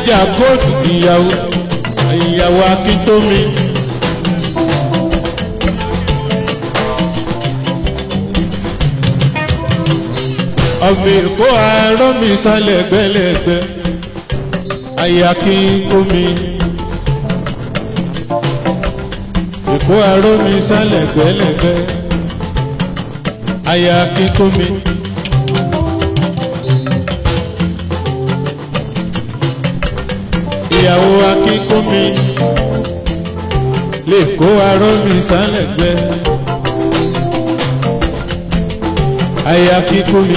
ajá góòtù ìyàwó ìyàwó akíntómi. ọmọ èkó àárọ̀ mi sálẹ̀ gbẹ́lẹ́gbẹ́ ayé akíntómi. èkó àárọ̀ mi sálẹ̀ gbẹ́lẹ́gbẹ́ ayé akíntómi. ìyàwó akínkúnmi lè kó arọ́ mi sálẹ̀gbẹ́ ayé akínkúnmi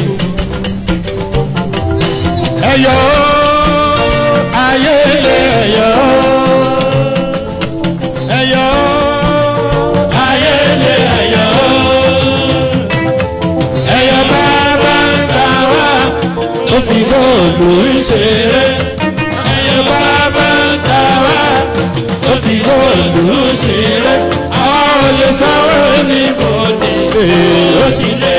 ẹ̀yọ́ ayé lè ẹ̀yọ́ ẹ̀yọ́ ayé lè ẹ̀yọ́ ẹ̀yọ́ bàbá ń ta wá ó fi góòlù ń ṣeré ẹ̀yọ́ bàbá ń ta wá ó fi góòlù ń ṣeré àwọn olè sanwó ní bòde ó ti lé.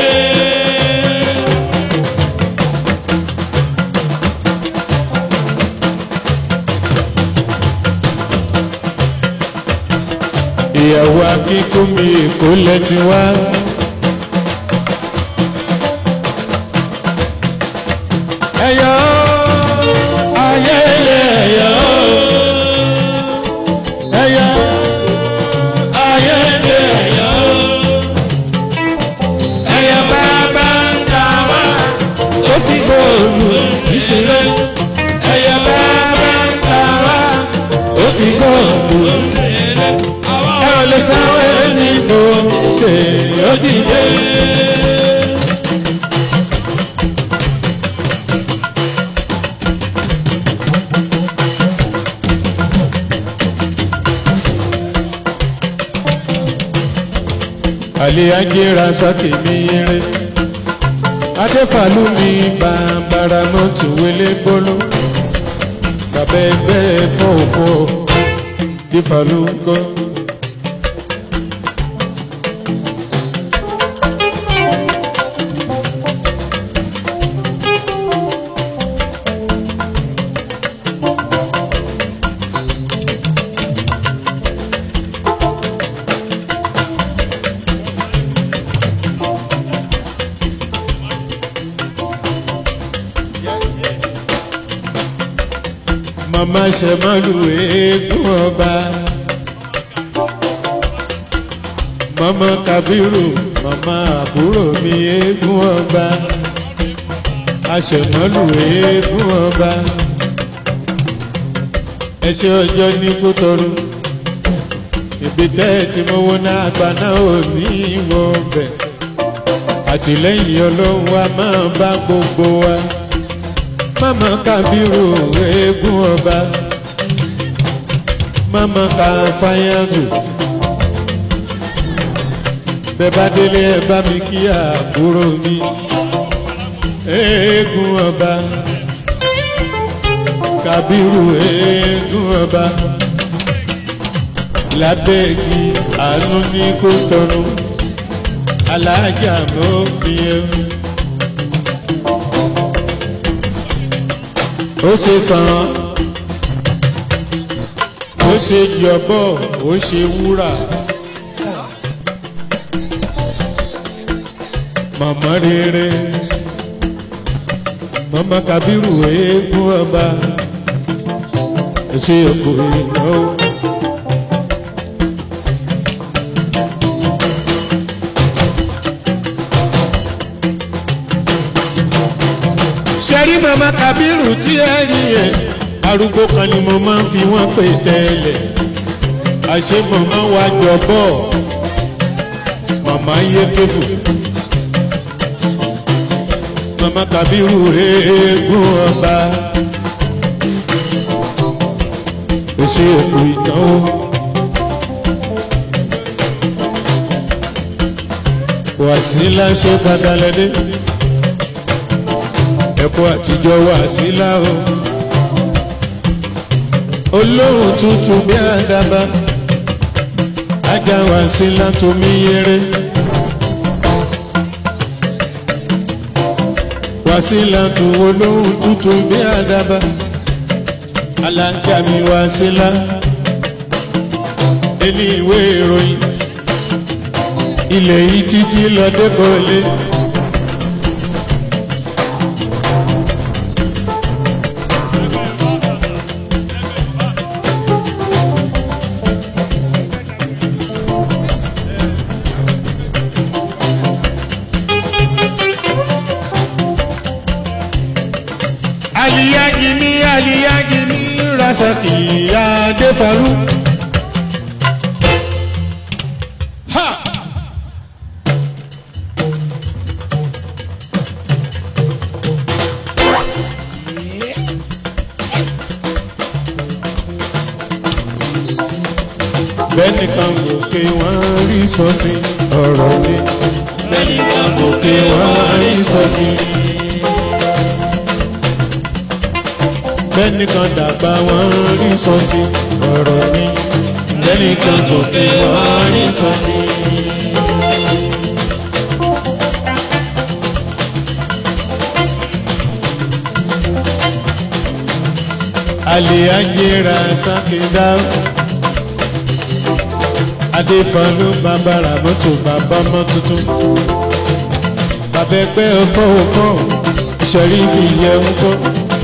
ìyàwó akíkúnmi èkó lẹ́tí wá. ẹ̀yọ́ ayẹyẹ ẹ̀yọ́ ẹ̀yọ́ ayẹyẹ ẹ̀yọ́ ẹ̀yọ́ bàbá ń ta wá ó fi góòlù ìṣeré ẹ̀yọ́ bàbá ń ta wá ó fi góòlù ìṣeré ẹ ò lè sanwó ẹni tó tè ó dìde. àlè ajéra sákè mi eré adéfàlú mi bàbàrà mọ́tò wẹlé gbóló bàbá ẹgbẹ́ fọ́ọ̀fọ́ dífàlú gbọ́. màmá ṣẹ̀mọ́lù eégún ọba. màmá kabiru màmá àbúrò mi eégún ọba. aṣẹ̀mọ́lù eégún ọba. ẹṣẹ́ ọjọ́ ní kútọ́rù. ibi tẹ́ ẹ ti mọ́wọ́ náà àgbà náà ò ní ìwọ bẹ̀. àtìlẹ́yìn ọlọ́run wa máa bá gbogbo wa mama kabiru eégún ọba mama ka fayangu bẹ́ẹ̀ bá délé ẹ bá mi kí àbúrò mi eégún ọba kabiru eégún ọba lábẹ́ẹ̀gì àánú ní kó tọrọ alájà mọ́ fi ẹ́. ó ṣe sàn ó ṣe jọ̀bọ̀ ó ṣe wúrà màmá rere màmá kabiru eégún ọba ṣe òkú ìnáwó. ṣẹ́rí màmá kabiru tí ẹ rí ẹ̀ arúgbó kan ni mo máa ń fi wọ́n pè tẹ́lẹ̀ àṣé màmá wa jọ bọ̀ màmá yé tébù màmá kabiru eégún ọba èsì òkú ìnáwó. wàsílà ṣe padà lẹ́dẹ́ ẹ̀kọ́ àtijọ́ wà sílá o. olóhùn tuntun bí àdàbà ajá wà sílá tómi yẹrẹ. wà sílá tó olóhùn tuntun bí àdàbà alájà mi wá sílá ẹni ìwé ìròyìn ilẹ̀ yìí títí lọ dẹ́kọ̀ọ́lé. aliyagi ni aliyagi ni rasaki adefaru. Ha! bẹ́ẹ̀ni kan gòkè wọ́n rí sọ́sí ọ̀rọ̀ mi. bẹ́ẹ̀ni kan gòkè wọ́n rí sọ́sí. bẹ́ẹ̀ni kan dàgbà wọ́n rí sọ́sí ọ̀rọ̀ mi. bẹ́ẹ̀ni kan gòkè wọ́n rí sọ́sí. àlè ajéra sákèdá adéfọ́nù bàbára mọ́tò bàbá mọ́ tuntun bàbá ẹgbẹ́ ọkọ̀ ọkọ̀ ìṣẹ̀rí fi yẹ ń kọ́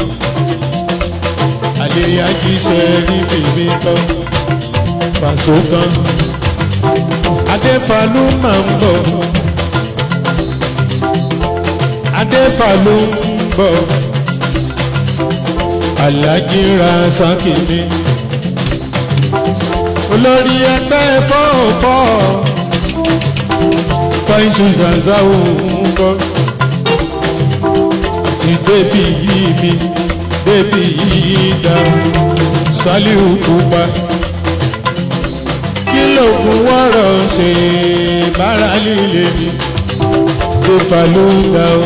àdéyájí ṣẹ̀rí fi mi kọ́ pàṣọ kan adéfọ́nù máa ń bọ̀ adéfọ́nù ń bọ̀ alájí ra sákìní olórí ẹgbẹ́ fọ́ọ̀fọ́ fáìsù zanzáwò ń kọ́ ti bébì yìí mi bébì yìí dá sálíù pupa kí lóògùn wọ́rọ̀ ṣe bára líle ni tó fà ló ń dá o.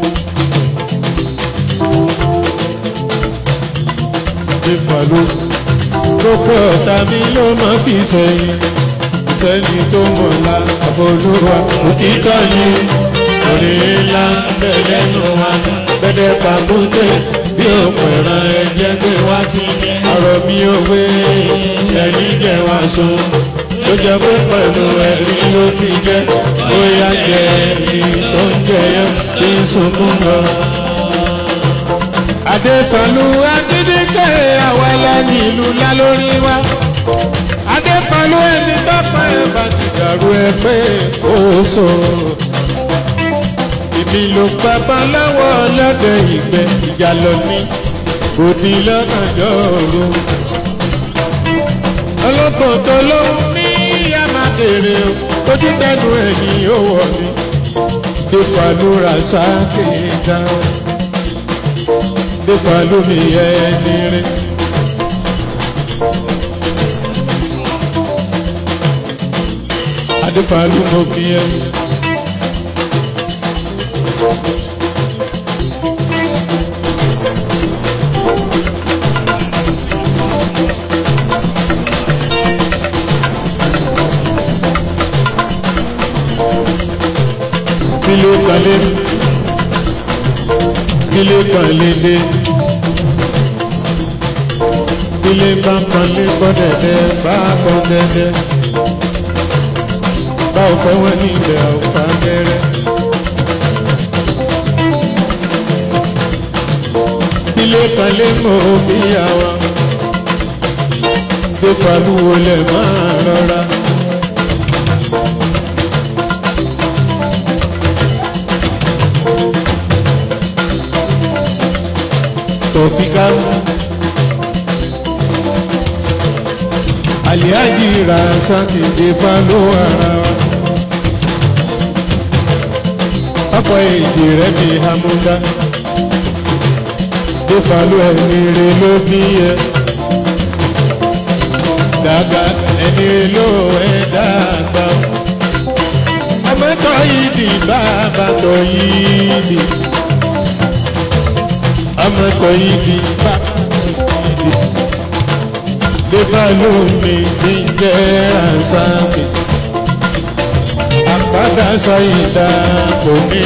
Ìfàlú gbogbo ọ̀tá mi ló máa fi sẹ́yìn sẹ́ni tó mọ̀ la àfolúwa òtítọ́ ni orí ńlá bẹ̀rẹ̀ nù wá bẹ̀rẹ̀ pàkúté bí òpẹ̀rẹ̀ ẹ̀jẹ̀ gbé wá sí ọ̀rọ̀ mi ò wé ẹ̀rí jẹ́ wá so ló jẹ́ pé pẹ̀lú ẹ̀rí ló ti jẹ́ bóyá jẹ́ ẹ̀rí tó ń jẹyọ bí sunkún lọ. Adéfàlú Adédèké àwọn ẹlẹ́ni ìlú ńlá lórí wa. Adéfàlú ẹni tọ́pọ̀ ẹ̀ bá ti dàrú ẹ pé ó so. Ìbí ló pápá lọ́wọ́ ọlọ́dẹ ìgbẹ́ ìjà lọ ní òdì lọ́kànjọ́ òru. Ọlọ́pàá tó ló ń ní ìyá máa bèrè o, ojú tẹnu ẹ̀yìn ó wọ̀ mí. Adéfàlú ra sáà dáhùn nípa lómi ẹni rí. Adéfàlú mo kí ẹ. Kí ló kalé? Kí ló kalé dé? ilé bá pọnlé gbọ́dẹ̀dẹ̀ bá kọ́ dẹ́dẹ́ bá ò fẹ́ wọ́n ní ilẹ̀ ọ̀fà gẹ́rẹ́. ilé kan lé mọ́ òbí àwa gbé pàlúwo lẹ̀ máa rọra. tòfíkà. Àlìájì ra sátidé pálọ́ ara wa. Ọ̀pọ̀ èdè rẹ̀ bí Hamúdá. Dé pálọ́ ẹni rè ló bí ẹ. Dàgbà ẹni rè ló ẹ dàgbà. Ọmọtọ́ yìí di bàbá tọ́ yìí di. Ọmọtọ́ yìí di bàbá yìí di gbégbá lómi ní jẹ́ àṣàkì. Àpáta sáyidá kò ní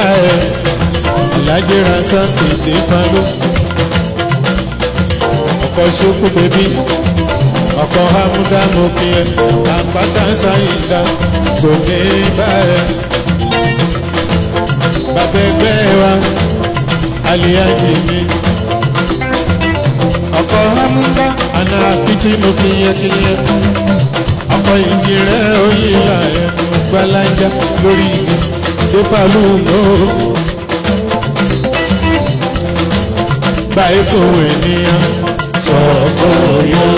báyẹ̀. Ìlàjì àṣàkì dé pálọ́. ọkọ̀ ṣókú bèbí ọkọ̀ hamúdá mo kí ẹ àpáta ṣáyìndá kò ní báyẹ̀ bàbá ẹgbẹ́ wa aliyaji mi ọkọ̀ hamúdá àná àpìtì mo kí yẹ kí yẹ ọkọ̀ ìjì rẹ̀ oyìnlá ẹnu gbalaja lórí igi dépàlú lóò. báyìí kò ènìyàn sọ̀rọ̀ yọ.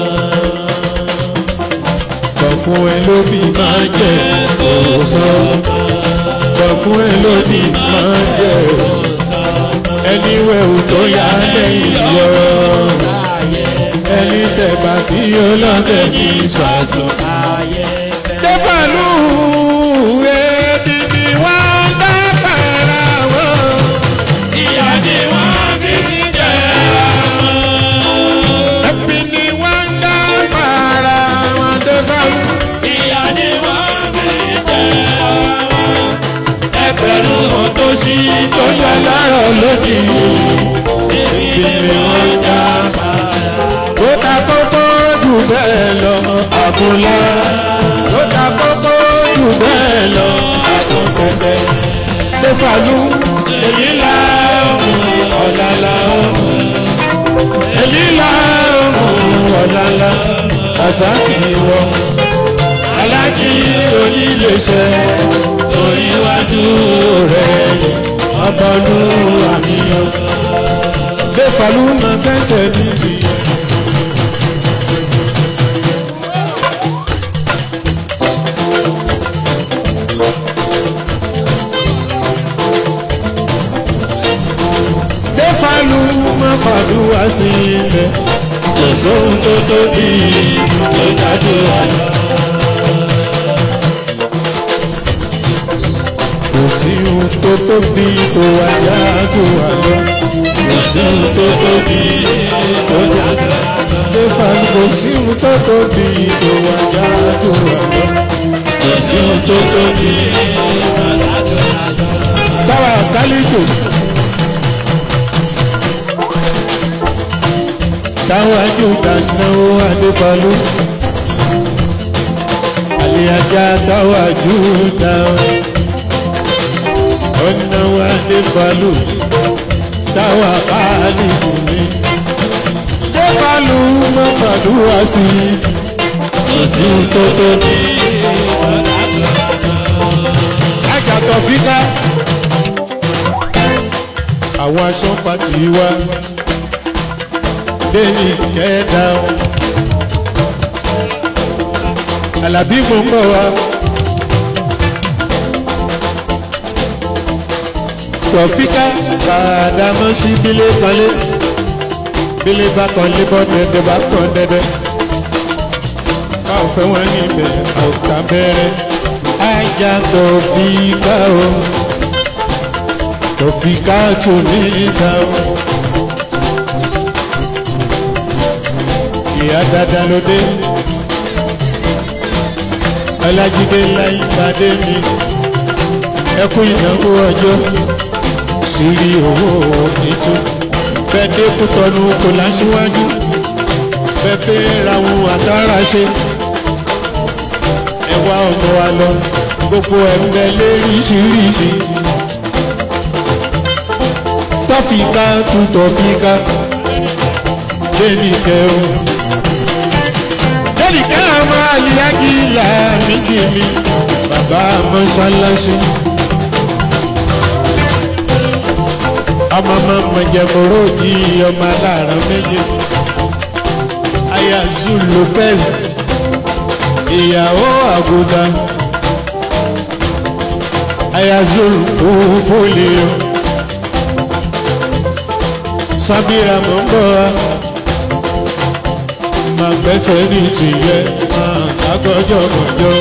Kọ̀kún ẹ lóbi máa jẹ òsọ. Kọ̀kún ẹ lóbi máa jẹ ẹni wẹ̀wù tó yá lẹ́yìn yọ. Ẹni tẹ̀bà tí ó lọ́tẹ̀ ní ìṣàṣọ. Dépàlú èdè ni wọ́n bá pàrà wọ́n. Ìyá ni wọ́n fi ń jẹ Ẹbí ni wọ́n ń dá para wọn tó bá wù. Ìyá ni wọ́n fi jẹ Ẹgbẹ̀rún wọn tó ṣí tó yọ lọ́rọ̀ lódì. Ẹbí ni wọ́n ń dá para. Ó ta kókó jù bẹ́ẹ̀ lọ àbúlá. Ó ta kókó jù bẹ́ẹ̀ lọ àtúntẹ̀tẹ̀. Défàlú èyí là ń ọ̀la là ń èyí là ń ọ̀làlà àsákì wọ alájí oníléeṣẹ́ oríwájú rẹ̀ ọbọlú àníyàn gbẹfàlú máa fẹsẹ̀ ní ti. gbẹfàlú máa fàdúrà sí ilẹ̀ kò sóhun tó tóbi tó dájú àlọ́. kò sí ohun tó tóbi tó wájà tó wà lọ. kò sí ohun tó tóbi tó dájú àlọ́. Stefan kò sí ohun tó tóbi tó wájà tó wà lọ. kò sí ohun tó tóbi tó dájú àlọ́. Báwa kálíjò. táwájú dáná adébọlú àlìyájá táwájú dáná ọ̀nàwó adébọlú táwà báàlì kùnmí débọlú mọ́fàdúrà sí òsì tó tó ní àjàtọ̀ fíkà àwọn aṣọ pàtì wa déyìn kẹ́ẹ̀dá o. Àlàbí mo ń bọ̀ wá. Tọ̀fíkà bàdámọ́ sí bílé kanlé. Bílé bá kan lé bọ́ dẹ́dẹ́ bá kàn dẹ́dẹ́. Báwo fẹ́ wọ́n ní ibẹ̀ àwòká bẹ̀rẹ̀? Ajá tọ̀fíkà o. Tọ̀fíkà tó ní ìta o. ìyá dada ló dé ọlájídé láyípadé mi ẹkú ìnáwó ọjọ́ sírí owó ètò bẹ́ẹ̀dé kútọ́nu kò láṣíwájú bẹ́ẹ̀ ra ohun àtàrà ṣe ẹwà ọmọ wa lọ gbogbo ẹ̀mbẹ́ léríṣiríṣi tọ́fìkà tún tọ́fìkà lẹ́nìí kẹrù lórí káàmà àlìyájí ìlà méjì mi bàbá mọ́ṣáláṣí. ọmọ mọ́mọ́ jẹ̀mọ́rọ́ di ọmọ aláàrán méjì. aya zul lopez ìyàwó àgùdà aya zul kúfúlì sábìrà mọ́ ń bọ̀ wá máa gbẹ́sẹ̀ ní tìyẹ máa lágọ́jọ́ mọ̀jọ́.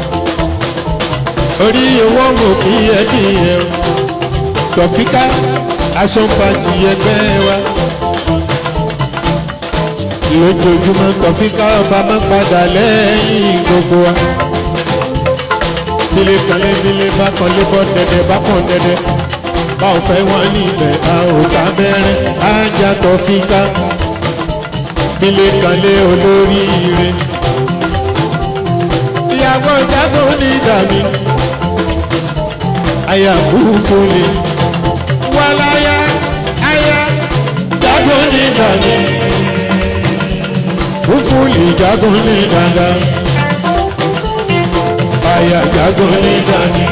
orí owó mò kí ẹ kí ẹ tọ̀fíkà aṣọ́npa tìyẹ gbẹ́ wa. lójoojúmọ́ tọ̀fíkà ọba máa padà lẹ́yìn gbogbo wa. bílé kanlé bílé bá kanlé bọ́ dẹ̀dẹ̀ bá kàn dẹ̀dẹ̀ báwo fẹ́ wọ́n ní ibẹ̀ a ò ká bẹ́rẹ́ ajá tọ̀fíkà ilé kanlé olóríire ìyàwó jágún ní dàmí aya kúkú ni wàláyà aya jágún ní dàmí kúkú ni jágún ní dàdá aya jágún ní dàmí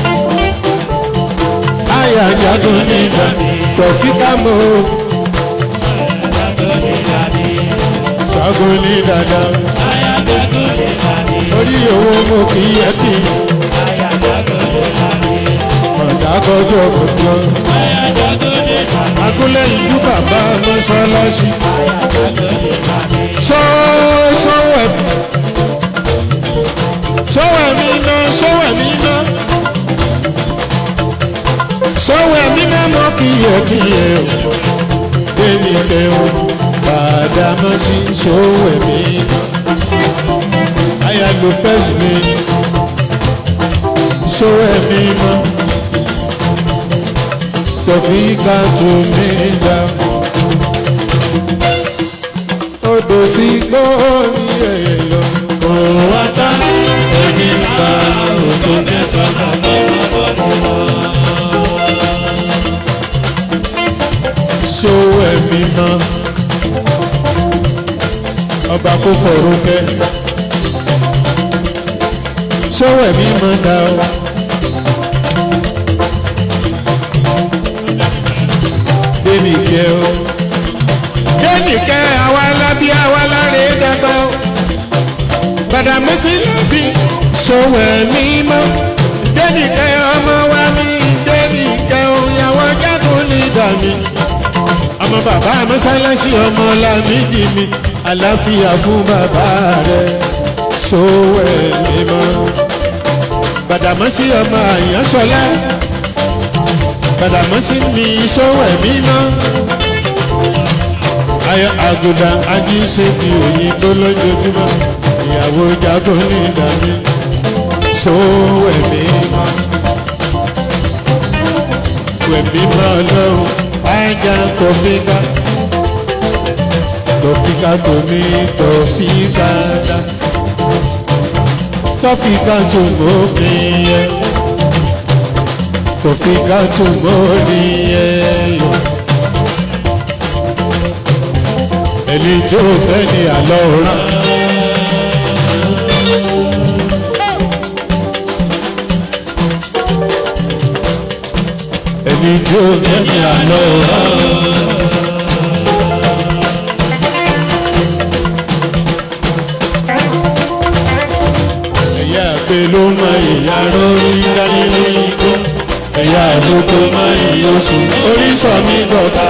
aya jágún ní dàmí tọ̀fíkà mọ́ jágún ní dàdá orí owó mo kì í yẹ kí ọ̀dà kọjọ́ kọjọ́ agúnlẹ̀ ìlú bàbá mọ́ṣáláṣí ṣọ́wẹ̀ ṣọ́wẹ̀ mi ná ṣọ́wẹ̀ mi ná ṣọ́wẹ̀ mi ná mọ́ kì í yẹ kí yẹ o débi kẹwọn bàdá mọ́ sí ṣọ́wẹ̀ mi ná aya ló pẹ́sì mi ṣọ́wẹ̀ mi mọ́ tọ̀fí ká tó mi dá. Odò tí gbó ní ẹ̀yẹ lọ. Kò wá tá ẹni ká òtò mẹ́fà ṣòwò ẹ̀mí mọ́. Ọba kò fọ̀rọ̀ kẹ́. Ṣòwò ẹ̀mí mọ́ dá o. dénìkẹ́ o. dénìkẹ́ àwa lábí àwa láre dàgbà o. Gbàdàmọ́sí lábí ṣòwò ẹ̀mí mọ́. dénìkẹ́ ọmọ wa ní dénìkẹ́ o. ìyàwó jágùn ní ìdàmí. ọmọ bàbá mọ́sálásí ọmọ làmídì mi. àlàáfíà fún bàbá rẹ̀ ṣòwò ẹ̀mí mọ́. Gbàdàmọ́sí ọmọ àyànṣọlá Gbàdàmọ́sí mi ṣòwò ẹ̀mí mọ́. Ayọ̀ àgùdà ají ṣe fi òyìnbó lójoojúmọ́. Ìyàwó jago ní ìdàmí. Ṣòwò ẹ̀mí mọ́. Wẹ̀mí mọ́ lọ́rùn. Ajá tòfíkà. Tòfíkà tòmí tòfíkà dá. Tòfíkà tó mọ́ mi yẹ tòfíkà tó mórí ẹyọ. ẹni tó fẹ́ ni àlọ́ rán. ẹni tó fẹ́ ni àlọ́ rán. ẹ̀yà àgbẹ̀ ló mọ ìyá lórí dání lórí igbó ẹ̀yà àgbókò máa ń yí oṣù oríṣọ́ mi dọ̀ta.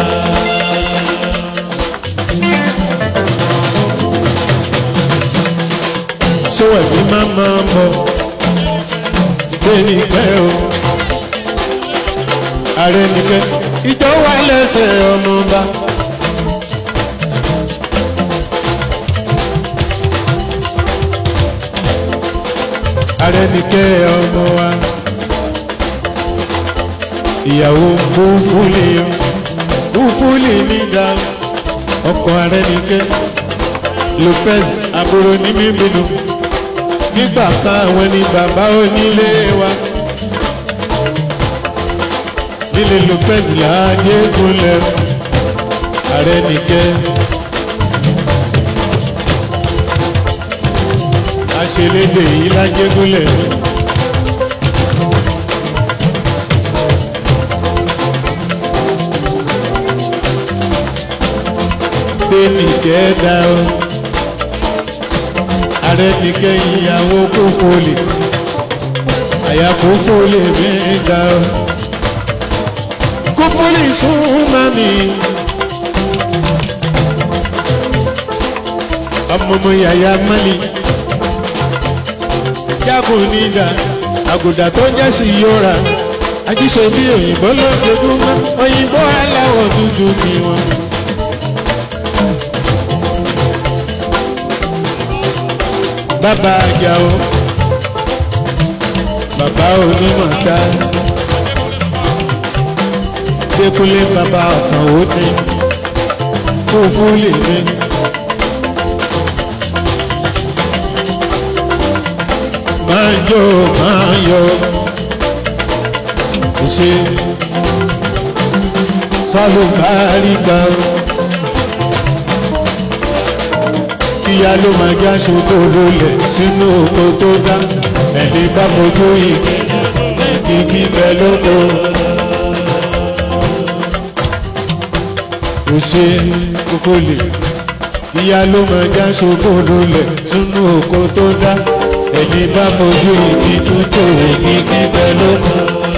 ṣó ẹ̀mí máa máa bọ̀ déní pẹ́ o. ààrẹ nìkẹ́ ìjọ wà lẹ́sẹ̀ ọmọọba. ààrẹ nìkẹ́ ọmọ wa ìyàwó búfúlì búfúlì nígbà ọkọ ààrẹ nìkẹ́ Lopez àbúrò ní mímínú nígbà kan àwọn ni bàbá onílé wa nílé Lopez láàyè gúnlẹ̀ ààrẹ nìkẹ́ àṣelédè yìí lájẹ gúnlẹ̀. nìkẹ́ dá o. Ààrẹ nìkẹ́ ìyàwó kó fòlè. Àyà kó fòlè mi dá o. Kó fòlè súnmọ́ mi. Ọmọọmọ yàyà mọ́lì. Jágùn nídà. Àgùdà tó jẹ́ sí yóra. Ajíṣe bí òyìnbó lójoojúmọ́. Òyìnbó aláwọ̀ dúdú ni wọn. bàbá àjàó bàbá onímọ̀ta Dékúnlé bàbá ọ̀kan ó ní kó fún lè mi máa jó máa yọ. Kò ṣe sálùbáríkà o. Kíyá ló máa já ṣoko lólẹ̀ sínú oko tó dá. Ẹni bá mojú ìgbẹ́ kíkí bẹ lóko. Kò ṣe kókó lè. Kíyá ló máa já ṣoko lólẹ̀ sínú oko tó dá. Ẹni bá mojú ìgbì tó tòwò kíkí bẹ lóko.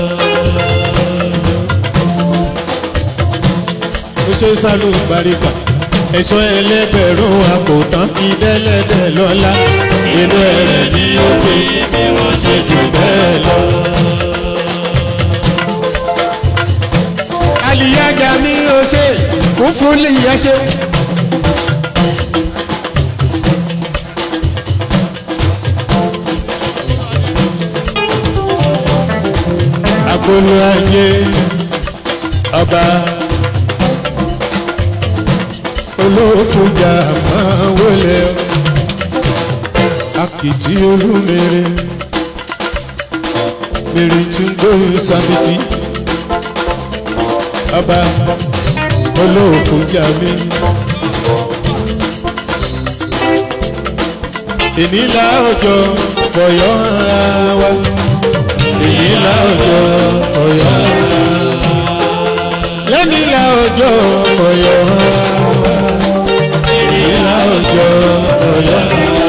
ó ṣe sálù ìgbàríkà ẹ̀ṣọ́ ẹlẹ́gbẹ̀rún àpòtán fi dẹ́lẹ́dẹ̀ lọ́lá inú ẹ̀rẹ̀ ní òkè bí wọ́n ṣe jù bẹ́ẹ̀ lọ. àlìyájà mi ò ṣe kún fún lìyẹ ṣe. agolo ayé ọba olókùnjà máa wọlé akìtì olúmere mèrè tí ń gbóhùn sábìtì ọba olókùnjà mi. ìnílá ọjọ́ fọyọ́ ara wa ìnílá ọjọ́ fọyọ́ ara wa lẹ́nìlá ọjọ́ fọyọ́ ara wa ìlà òjò ọ̀yọ́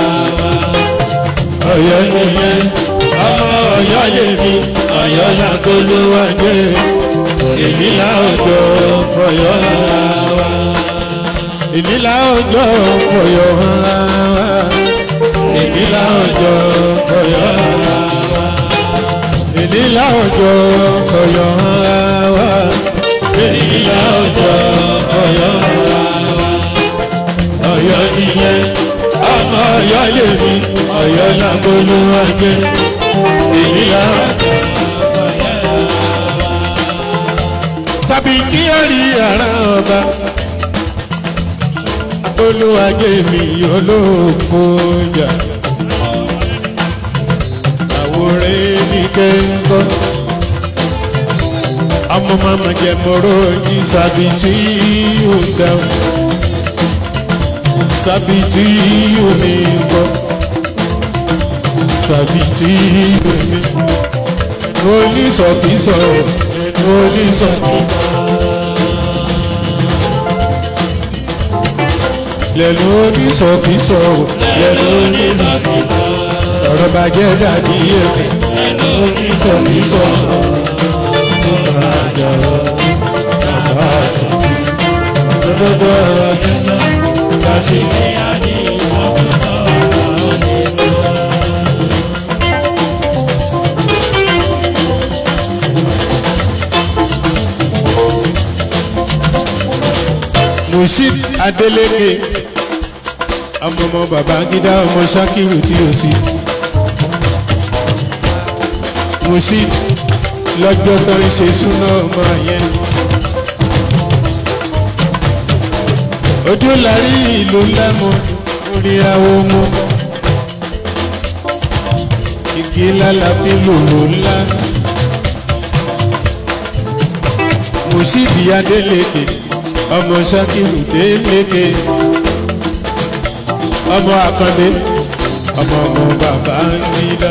ọ̀yọ́ nìyẹn ọmọ ọ̀yọ́ lèmi ọ̀yọ́ làkólúwájé ìlà òjò ọ̀yọ́ wa ìlà òjò ọ̀yọ́ wa ìlà òjò ọ̀yọ́ wa ìlà òjò ọ̀yọ́ wa ìlà òjò ọ̀yọ́ wa ọ̀yọ́ nìyẹn ọmọ ọ̀yọ́ lèmi ọ̀yọ́ lágbólú ajé ìyá. sábì kí ó rí ara ọba olúwàjé mi olóòkó jà àwòrán ní kéńkọ́ ọmọ mama jẹ mọ́rọ́ ní sábì tí ó dáhùn sábìtì omi gbọ́ sábìtì omi onísọ̀kísọ̀ onísọ̀kísọ̀ lẹ́nu onísọ̀kísọ̀ lẹ́nu onísọ̀kísọ̀ ọ̀rọ̀ bàjẹ́ dàbí èkó lẹ́nu onísọ̀kísọ̀ bàbá àjọ bàbá àjọ gbogbo ọ̀rọ̀ jẹ́jẹ́ kasi Mushid Adeleke ọmọ ọmọ bàbá gídá ọmọ Ṣakiru tí ó sí. Mushid lọ́jọ́ tó ń ṣe súná ọmọ yẹn. ojú larí ìlú lẹ́mu orí awo mu igi lálá fi lòlò ńlá Mùsíbì Adélékè ọmọ Ṣakiru Délékè ọmọ Akàndé ọmọ ọmọ bàbá ńlá.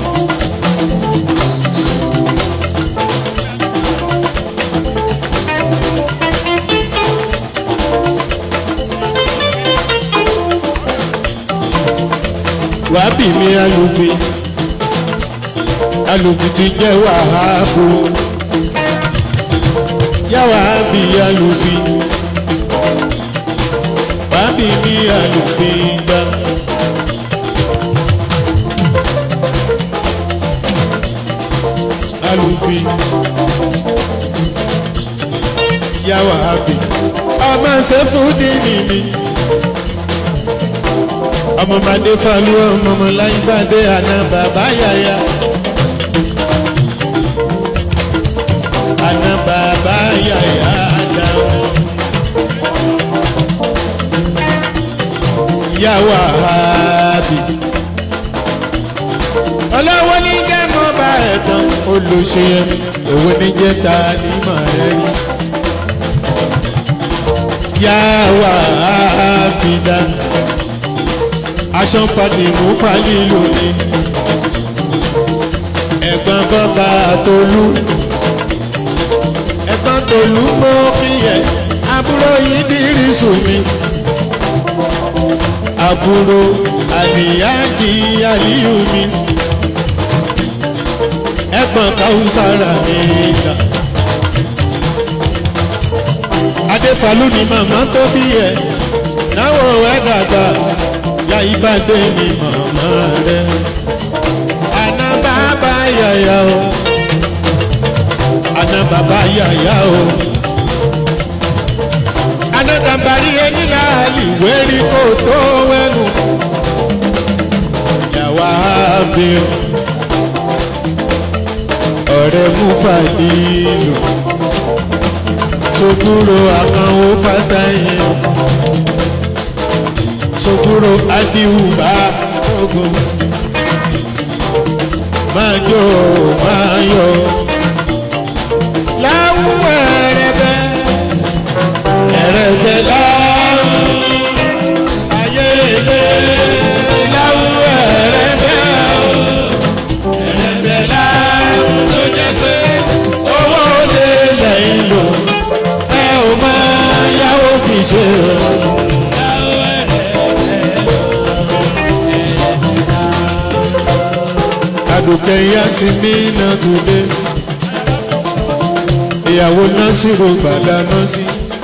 wàábì mi alùpì alùpì ti jẹ́ wàhábù yá wàábì alùpì wàábì mi alùpì gbà. alùpì yá wàábì ọmọ ṣẹ́fù dì mí ọmọ bàdé falu ọmọ ọmọ láyé bàdé àná bàbá yàyà. àná bàbá yàyà àdá. yàwá àbí. ọlọ́run olùṣe òwe ní jẹta ní màrẹ́rì. yá wà á fi dá aṣọ pàtì mú fàlì lónìí. ẹ̀gbọ́n bọ́ba tolú ẹ̀gbọ́n tolú mọ́ kíyẹ̀ àbúrò yìí dírí sùn mi. àbúrò àlìyáàdì àlìyù mi ẹ̀gbọ́n káwùsára mi ìgbà. adéfàlú ni màmá tó bí ẹ náwó ẹ dàgbà ya ìbàdé ni màmá rẹ. àná bàbá yàyà o àná bàbá yàyà o. àná gàmbàrí ẹni láàlì wẹ́rí kó tó wẹ́nu. yàwá bí o ọ̀rẹ́ mú fàdílù sogúrò àkànwó pátánì sogúrò adìwùbá ogun máa jó máa yọ láwù ẹrẹbẹ ẹrẹbẹ láwù ayé ilé láwù ẹrẹbẹ ẹrẹbẹ láwù tó jẹ pé owó lè lẹ́yìn lò ẹ ò máa yáwó fi ṣe o. Àdùkẹ́ yá sí mí náà dùdé. Ìyàwó náà sì ro gbàdá náà sí.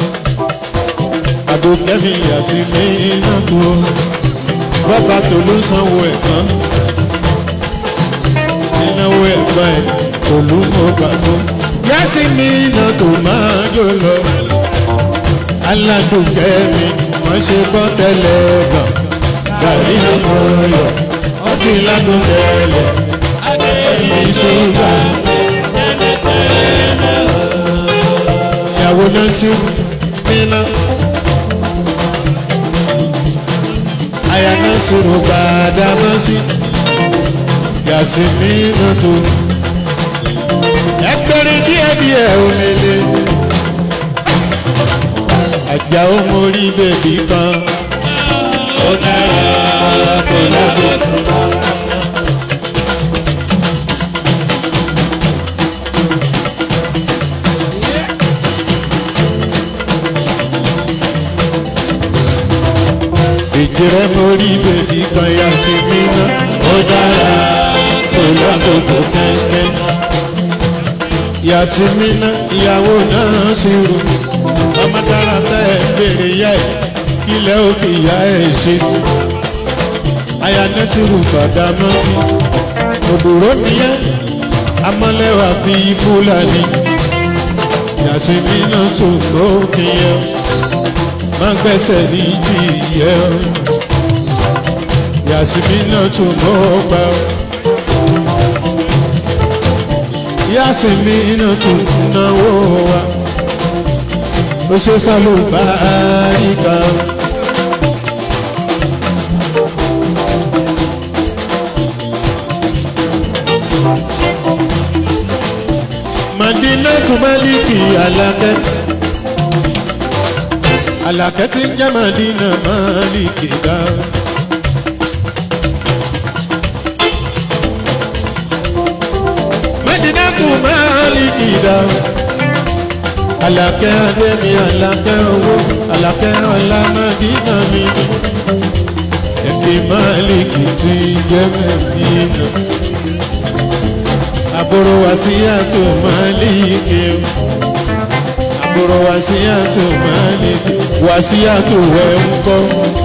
Àdùkẹ́ mi yà sí mí náà kú o. Bàbá Tolú sanwó ẹ̀kan. Ìnáwó ẹ̀gbọ́n ẹ̀ Tolú mo gbàgbó. Yá sí mí náà tó máa jò lọ. Aládùkẹ́ mi wọ́n ṣe bọ́ tẹ́lẹ̀ gan. Gàrí ọmọ yọ̀ ọtí ládùn tẹ́lẹ̀ ẹ̀yìn ṣúgà. Ìyàwó náà sí níná. Àyà náà sọ̀rọ̀ gbàdá máa sí. Yàsí nínú tó. Ẹgbẹ́rin díẹ̀díẹ̀ omele. Àjà ó mórí bèbí kan. Ó dára kò lágbègbè. ìjìrẹ́ mórí bèbí kan yá sí mímọ́ ó dára kò lákòókò kẹ́kẹ́. Yàsímínà ìyàwó náà sì rò ọmọ dára tẹ́ ẹ béèrè yá ẹ̀ kílẹ̀ òkè ìyá ẹ̀ ṣe ni. Ayanẹ́sìrù bàdá mọ́ sí. Òdòrò nìyẹn amọ́lẹ́wà fi Fúlàní. Yàsímínà tó lókè yẹn máa ń gbẹ́sẹ̀ ní jíyẹ ọ́ yàsímínà tún mọ́ ọgbà ọ́ yàsímínà tún náwó wa ó ṣe sálò báríkà Madina tún Málíkì Alákẹ́ alakẹ́ tí ń jẹ́ Madina Maliki ga. Madina kù Maliki ga. Alakẹ́ Adémi, alakẹ́ owó, alakẹ́ ọlá Madina mi. Ẹ̀kí Maliki tí ń jẹ́ Madina. Àbúrò wá sí àtò Maliki o àbúrò wàsíyàtò Málíkì wàsíyàtò wẹ̀ ń kọ́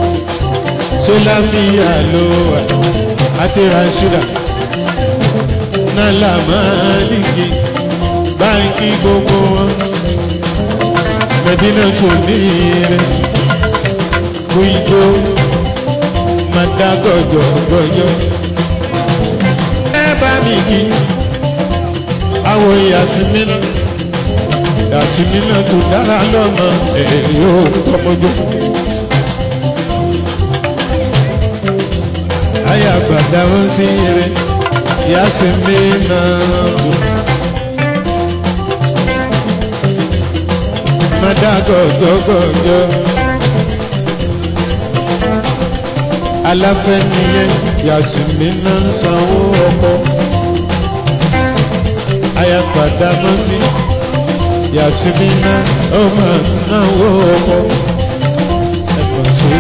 sólàfíà ló wà àti Rashida nálà Málíkì báńkì gbogbo wọn Mẹdínà tó ní rẹ kú ijó màdá gọjọ gọjọ ẹ bá mi kí àwọn Yasmina yàsímínà tó dára lọ́mọ èyí ò tọmọdé. Ayé àgbàdá ó sí ire, yàsímínà tó má dá gọ̀gọ̀gọ̀gọ̀. aláfẹ́ nìyẹn yàsùnmí náà ń sanwó ọkọ̀. ayapàdà mọ́ sí yàsùnmí náà ó máa náwó ọkọ̀. ẹ̀fọ́ ṣe.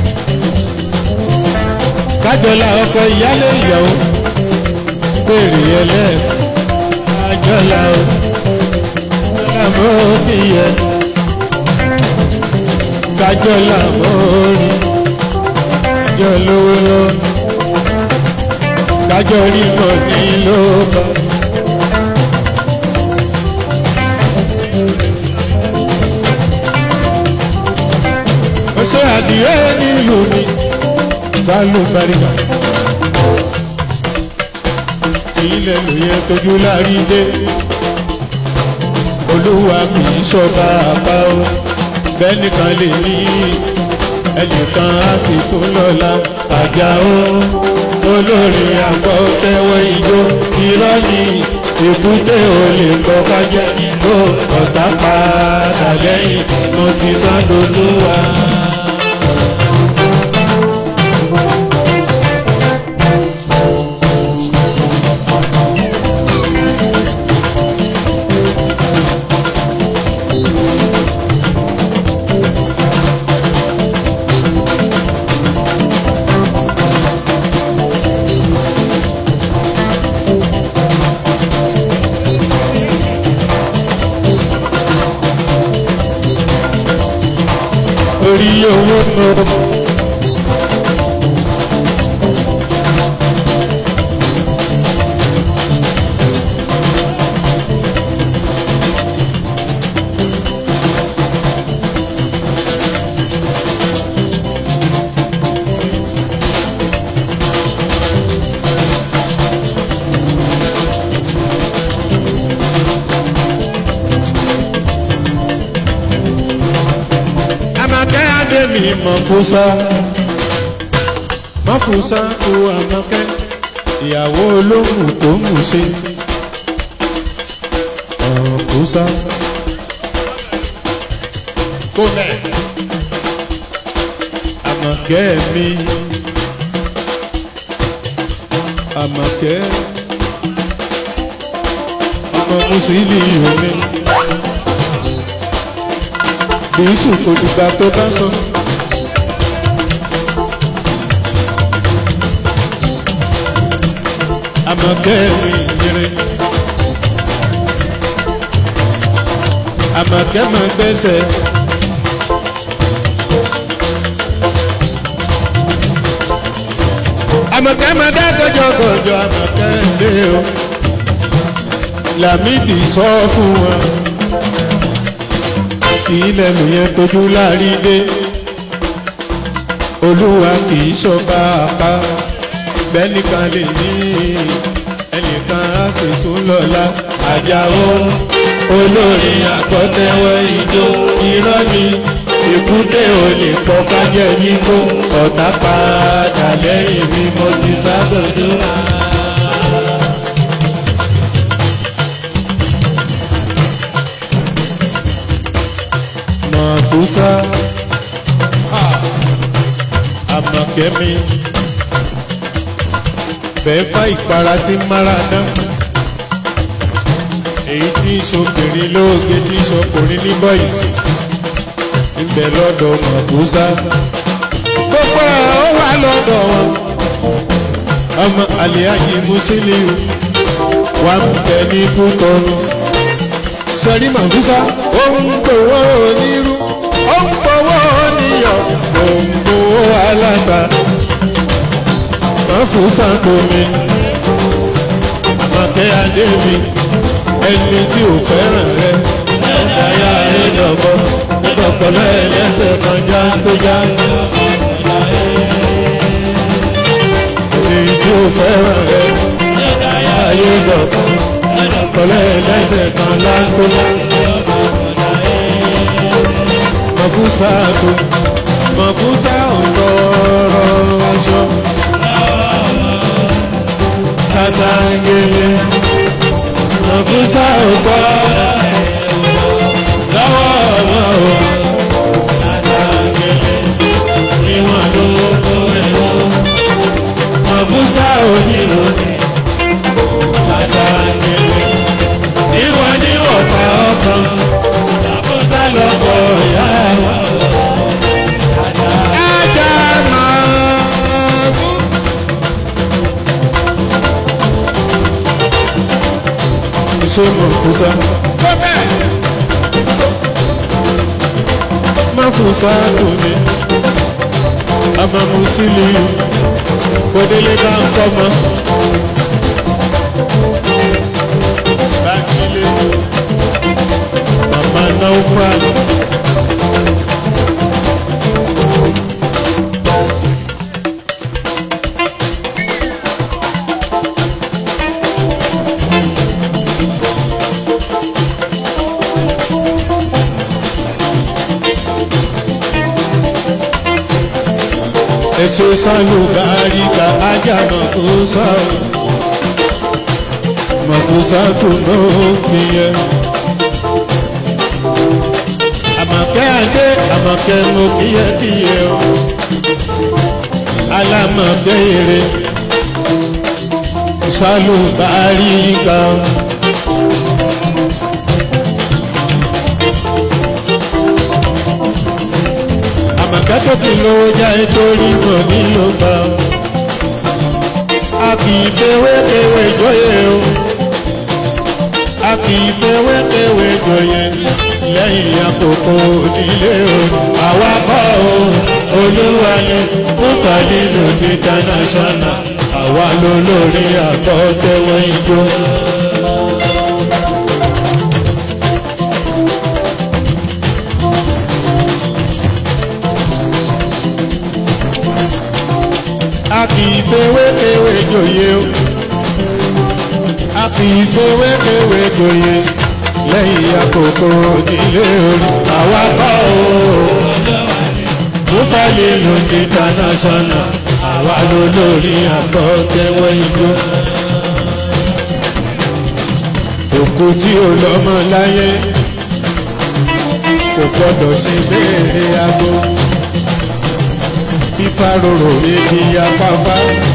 kájọlá ọkọ̀ ìyálé ìyàwó pèrè ẹlẹ́ẹ̀kọ́ kájọlá o àmọ́ òkìyẹ kájọlá mórí kájọ lówó lọ kájọ rí mọ̀ ní lóba. ó ṣe àdìrẹ́ nílùú mi sálù bàríkà ilẹ̀ lóye tójú lárí dé olúwa kì í ṣọba àpá o bẹ́nìkan lè ní ẹnìkan á sì tún lọ́la àjà o olórí àgbọ̀ tẹ́wọ́ ijó irọ́ ni èbúté ò lè gbọ́ kájẹ́ ló ọ̀tá padà lẹ́yìn mo ti sá dolúwa. orí owó nù. Àmọ̀kẹ́ Adémi Mọ̀fúsá. Mọ̀fúsá kú Àmọ̀kẹ́. Ìyàwó olóhùn tó mú ṣe. Mọ̀fúsá. Kó bẹ̀. Àmọ̀kẹ́ mi. Àmọ̀kẹ́. Ọmọ Mùsùlùmí mi kìí sùn kò dìgbà tó bá sọ. Àmọ̀kẹ́ mi yẹrẹ. Àmọ̀kẹ́ máa gbẹ́sẹ̀. Àmọ̀kẹ́ máa dá gọjọgọjọ Àmọ̀kẹ́ lé o. Làmídì sọ fún wọn kì í lẹ́nu yẹn tójú láàrí dé olúwa kì í ṣọba àpá bẹ́nìkan lè ní ẹnìkan á sì tún lọ́la àjàó olórí àkọ́tẹ́wọ́ ijó irọ́ ni èkúté ò lè pọ̀ kájẹ́ yíkó ọ̀tá padà lẹ́yìn mi mo ti sábòdó. Mọ̀túsá àmọ̀kẹ́mi bẹ́ẹ̀ fá ìpara tí mára dán èyí tí ìṣokùnrin lóògbé tí ìṣokùnrin ní bọ́ìsì níbẹ̀ lọ́dọ̀ Mọ̀túsá gbogbo ẹ̀ ó wà lọ́dọ̀ wọn ọmọ àlìyáyí Musiliu wà ń bẹ ní Kútọ́nù sọrí Mọ̀túsá ó ń gbowó onírú ó ń gbowó oníyọ̀ ó ń gbowó aláta Mọ̀túsá kò mi àmọ̀kẹ́ adé mi ẹni tí ò fẹ́ràn rẹ ẹ̀dáyà ẹ̀dọ̀gbọ́ ẹ̀dọ̀pọ̀lọ́ ẹlẹ́sẹ̀ kan já tó já. èyí tí ò fẹ́ràn rẹ ẹ̀dáyà ẹ̀dọ̀gbọ́ ẹ̀dọ̀pọ̀lọ́ ẹlẹ́sẹ̀ kan lá tó já. Mọ̀fúsá tó Mọ̀fúsá ò tọrọ aṣọ. Sàṣàngélé Mọ̀fúsá ò tọrọ lọ́wọ́ ọmọ ṣe mọ̀ fún sá. má fún sá dùn mí ọmọ musiliu kòdélé bá ń kọ́ mọ́. bákílé màmá náà fà. èso sálùbárí ká ajá mọ̀kúsá mọ̀kúsá tó lóògbé yẹ. àmọ̀kẹ́ adé àmọ̀kẹ́ mo kíyẹ́kíyẹ́ o alámọ̀kẹ́ èrè sálùbárí ká. àmọ̀kẹ́ tó ti lówó já nítorí mọ̀ ní ló gbà ó. a kì í fewé kewé jọyè o. a kì í fewé kewé jọyè lẹ́yìn àkókò nílé o. àwa kọ́ o olúwa ni fúnfà nínú international àwa ló lórí àkọ́tẹ́wọ́ ijó. a kì í fewé kewé jòyè o a kì í fewé kewé jòyè lẹ́yìn àkókò nílé orí àwa kọ́ o búfàlì ló ní international àwa ló lórí àkọ́tẹ́wọ́ ijó òkú tí ò lọ́mọ láyé kò gbọ́dọ̀ ṣe béèrè aago fífárorò ibi afáfá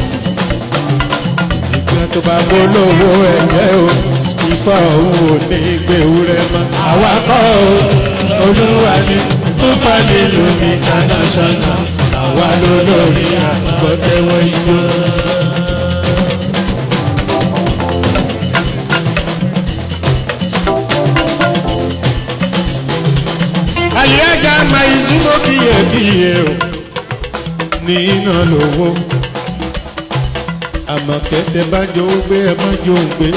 ìgbà tó bá gbólówó ẹ̀jẹ̀ o ifá òun ò ní gbèwúrẹ́ mọ́ àwa kọ́ o olúwa ni fúnfà nílùú ní international àwa ló lórí àgbọ̀tẹ́wọ́ ijó. àlìyájà máa ìzúmọ́ kíyèkíyè o ní iná lówó àmọ́ kẹ́tẹ́ bá jọ ó gbé ẹ má jọ ó gbé.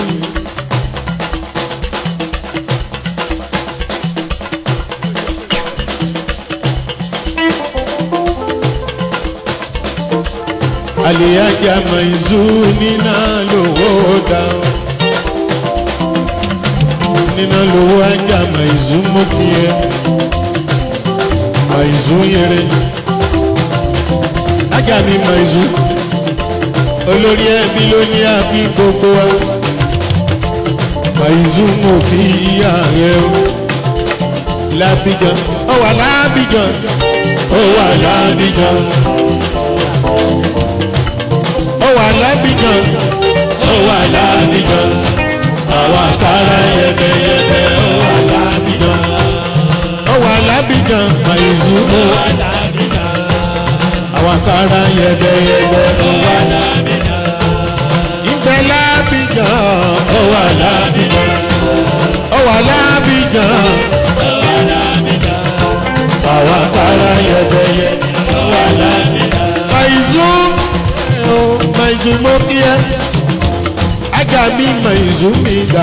àlìyájà màìzú níná lówó dáhùn níná lówó ájà màìzú mú kí ẹ màìzú yẹrẹ ajá mi mọ ìzú olórí ẹbí ló ní àbí gbogbo wa àìzú mo fi ìyá rẹ o lábíjan ó wà lábíjan ó wà lábíjan ó wà lábíjan ó wà lábíjan àwa kára yẹbẹyẹbẹ ó wà lábíjan ó wà lábíjan àìzú ó wà lábíjan àwọn sára yẹ̀dẹ̀yẹ̀dẹ̀ ó wà lábìjàn. Ìgbẹ́ lábìjàn ó wà lábìjàn. Ó wà lábìjàn. Àwọn sára yẹ̀dẹ̀yẹ̀dẹ̀ ó wà lábìjàn. Màìzú ó màìzú mọ́ kí ẹ. Ajá mi màìzú mi dà.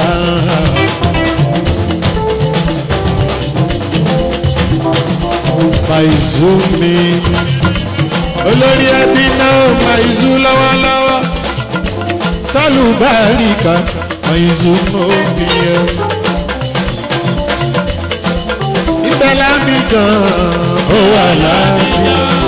Màìzú mi olórí ẹbí náà màìzú lọ́wọ́lọ́wọ́ sálùbáríkà màìzú mọ́bí ẹ. ibẹ̀ lábí gan ó wà lábí.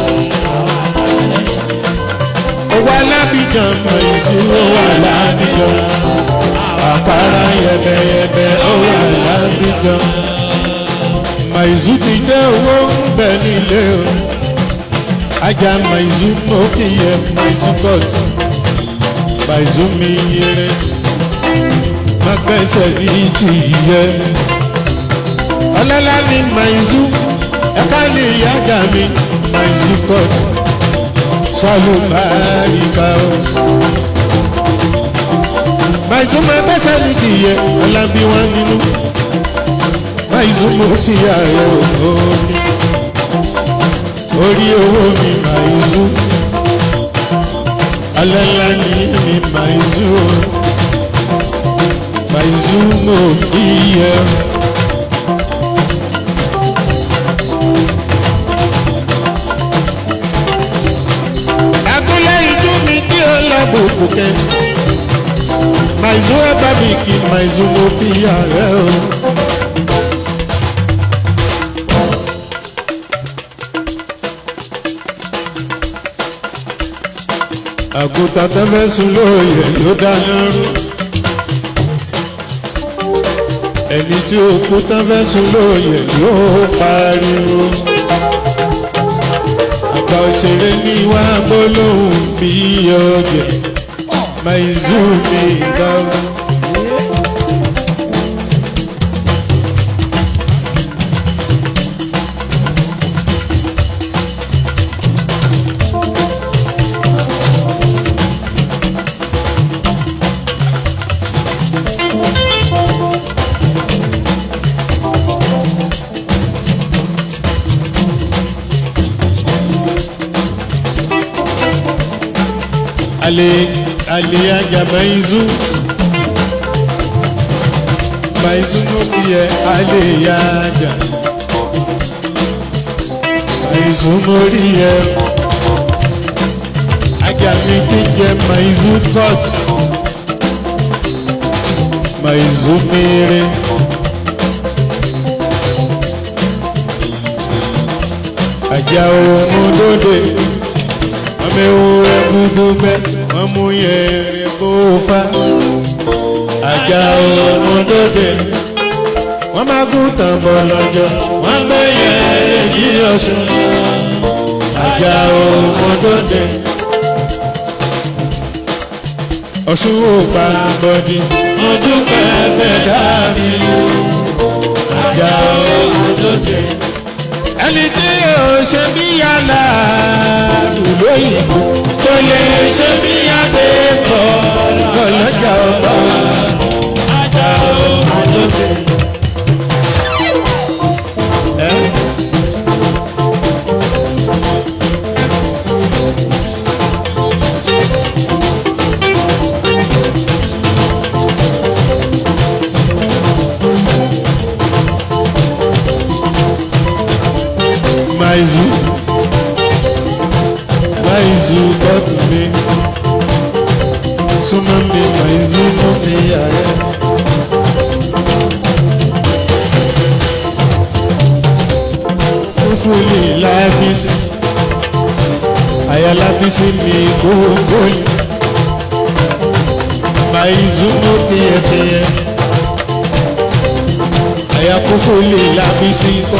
ó wà lábí gan màìzú ó wà lábí gan. àpárá yẹbẹyẹbẹ ó wà lábí gan. màìzú ti dé owó ń bẹ nílé o ajá maizu òkìyẹ maizu god maizu mi yẹrẹ magbẹsẹ ní ti yẹ ọlọ́lá ní maizu ẹ̀ka ní ìyájà mi maizu god sọlù báyìíká o Màìsúmọ̀ ẹgbẹ́sẹ̀ ní kìyẹ ọlábí wọn nínú. Màìsúmọ̀ kíyà rẹ̀ òní. Orí owó mi màìsú. Alẹ́lá ni mi màìsú. Màìsúmọ̀ kíyẹ. Agúnlẹ̀ ìjú mi tí ó lábùkù kẹ́. Màìsú ẹ̀bá mi kì màìsú mo fi ààrẹ o. Àgùntàn tó fẹ́ sùn lóye ló dáná rú. Ẹni tí òkú tó fẹ́ sùn lóye ló pariwo. Àgbà òṣèré ní wá gbólóhùn bí ọjẹ́. Màìsú mi dáwọ́. ale ale aja maizu maizu no biye ale aja maizu mori ye aja mi ti jẹ maizu cut maizu mere aja ohun dode ọmọ ewúrẹ́ gbogbo bẹ́ wọ́n mú yẹ̀rẹ̀ kó fá àjà ọmọdóde wọ́n máa gún tàn bọ̀ lọ́jọ́ wọ́n gbé yẹ̀rẹ̀ yí ọ̀ṣun àjà ọmọdóde ọ̀ṣun ò pa bọ́dí mo dúpẹ́ fẹ́ dábì àjà ọmọdóde ẹni tí yóò ṣe bí yàrá àdúgbò ìbò kò lè ṣe bí adé bọ̀ lọ́lọ́jà ọba ajá ọmọ tó ṣe. Maizu Maizu bọ́tù mi súnmọ́ mi Maizu mú mi ààrẹ. Fúfú lè lábísí àyà lábísí mi gbogbo yìí. Maizu mú tiyẹ̀tiyẹ̀ àyà fúfú lè lábísí kọ́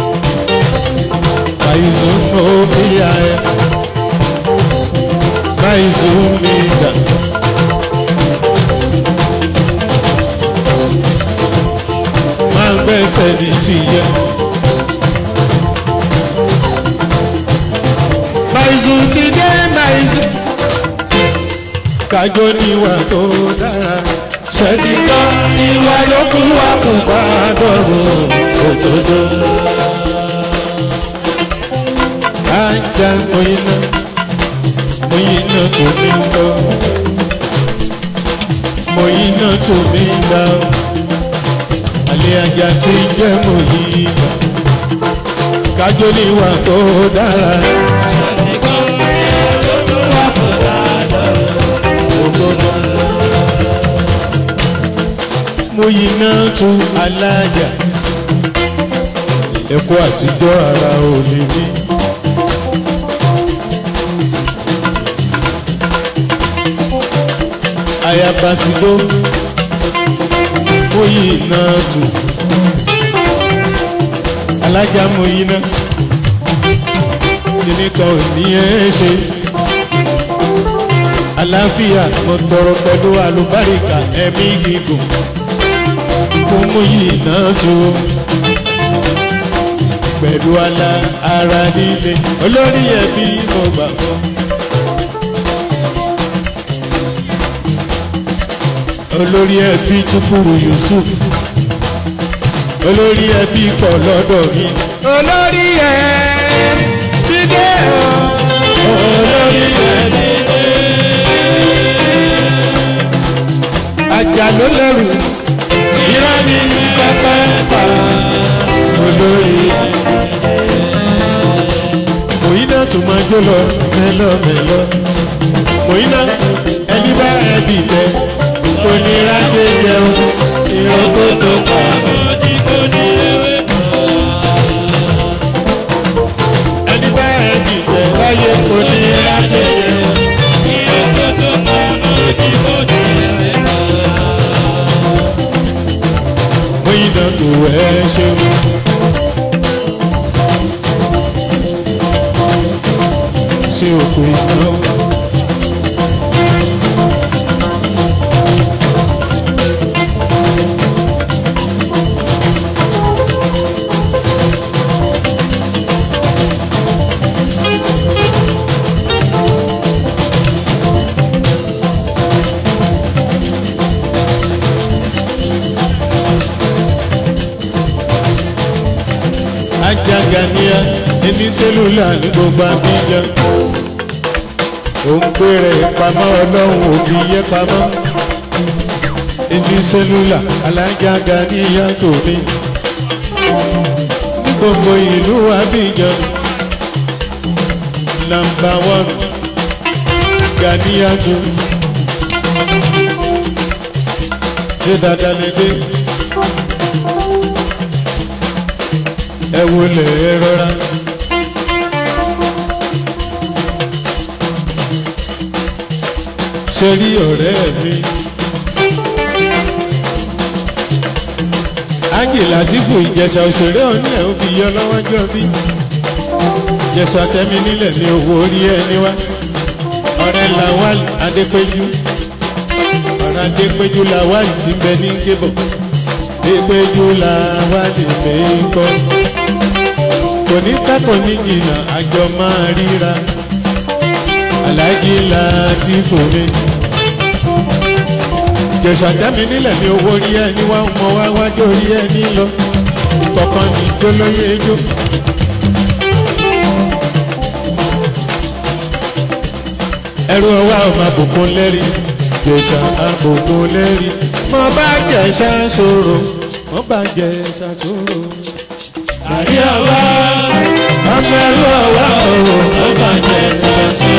maizumobia maizumida máa gbẹ́sẹ̀ ní tìyẹ. maizu ti dé maizu kájọ níwà tó dára ṣẹ́tìtọ́ ìwà yòókù wà kó bá dọ̀rùn òdodo ajá moyina moyina tó mi lọ moyina tó mi lọ alẹ́ ajá tí jẹ́ moyina kájọ níwà tó dára. Moyina tó alájà ẹ̀kọ́ àtijọ́ ara ò ní rí. ayabasido moyina tu alájà moyina kíní kan ò ní ẹ ṣe àlàáfíà mo tọrọ pẹ̀lú àlùbáríkà ẹ̀mí gígùn fún moyina tu pẹ̀lú ala ara líle olórí ẹbí mo gbà fún. olórí ẹbí Chukwu Yusuf olórí ẹbí pọ̀ lọ́dọ̀ mi olórí ẹbí dé o olórí ẹbí dé ajá ló lẹ́rù ìrá mi pẹ́pẹ́ pa olórí mòyínà tó máa jó lọ mẹ́lọ́mẹ́lọ́ mòyínà ẹni bá ẹbí tẹ onírádé jẹun ìrókò tó pa. ẹni bá ẹbí tẹ láyé onírádé jẹun. mòyínà kò ẹ ṣeun. ṣe òkú ìnáwó. ajagania ẹni sẹ́lúlà ní gbogbo abíjan òun péré pamọ́ ọlọ́run òbí yẹ pamọ́ ẹni sẹ́lúlà alájagania tòmí ní gbogbo ìlú abíjan nàmbà wọ́n gania tó ṣé dáadáa lè dé. ẹ wo lè rọra. ṣe rí ọ̀rẹ́ mi. ágì látìfù ìjẹsà òṣèré òní ẹ̀ ń fi yọ lọ́wọ́jọ́ bí. ìjẹsà tẹ́mi nílẹ̀ ní owó orí ẹni wá. ọ̀rẹ́ lawal adépéjú. ọ̀rẹ́ adépéjú lawal ti bẹ ní gébọ̀. adépéjú lawal mi ń kọ́ kò ní kákò ní jìnnà àjọ máa ríra aláàjì láti fòmí. jẹ̀sàdámi nílẹ̀ ní owó rí ẹni wá mọ wá wájú orí ẹni lọ kọ̀ọ̀kan ní jólóyè ejò. ẹrú ọwọ́ ọmọ àbùkún lẹ́rí jẹ̀sà àbùkún lẹ́rí mo bá jẹ̀sà sọ̀rọ̀ mo bá jẹ̀sà sọ̀rọ̀ àrí ọwá ọmọ ẹrú ọwá òun ó bàjẹ́ ṣáṣí.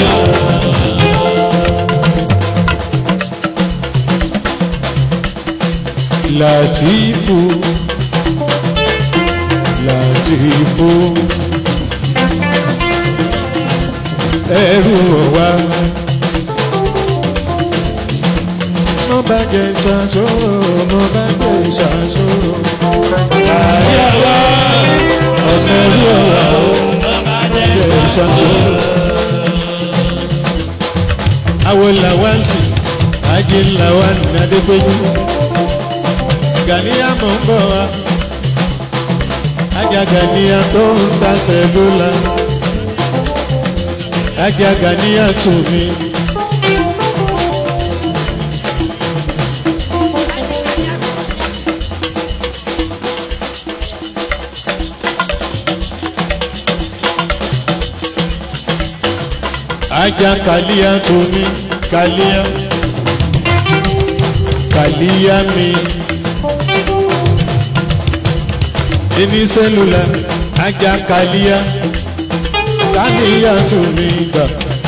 Làtífù Làtífù ẹrú ọwá mo bàjẹ́ ṣáṣó mo bàjẹ́ ṣáṣó. Àrí ọwá ọmọ ẹrú ọwá bàjẹ́ ṣáṣó. Àwọn làwáǹsì ajé làwáǹsì adépéjú. Gàníyà mọ̀ ń bọ̀ wá. Ajá Gàníyà tó ń ta sẹ́lúlà. Ajá Gàníyà tù mí. Ajá Kàlíyà tù mí. Kàlíyà. Kàlíyà mi. Ẹni sẹ́lúlà ajá Kàlíyà. Kàlíyà tù mí gbà.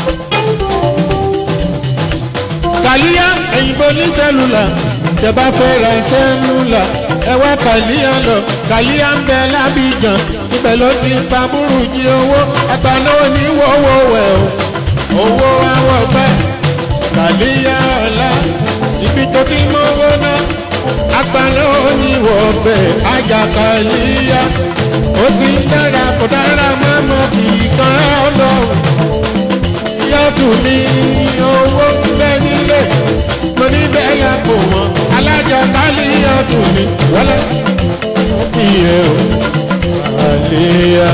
Kàlíyà èyìnbó ní sẹ́lúlà. Tẹ bá fẹ́ ra sẹ́lúlà. Ẹ wá Kàlíyà lọ. Kàlíyà ń bẹ lábìjàn. Ibẹ̀ ló ti ń pa burújí owó. Ẹgbàá náà ní wọ́wọ́ wẹ̀ o. Owó àwọ̀ gbẹ́. Kàlíyà ọ̀la. Ibi tó ti mọ́wó náà. Agbára oníwọ̀ ọbẹ̀ Ajakaliya. Ó ti ń dára kò dára mọ́mọ́ kì í kan ọlọ́run. Yọ́tù ní owó bẹ́ nílé. Mo ní bẹ́ẹ̀ yà kò wọ́n. Alájàkálíyà tù mí wọlé. Iye o, àléyà.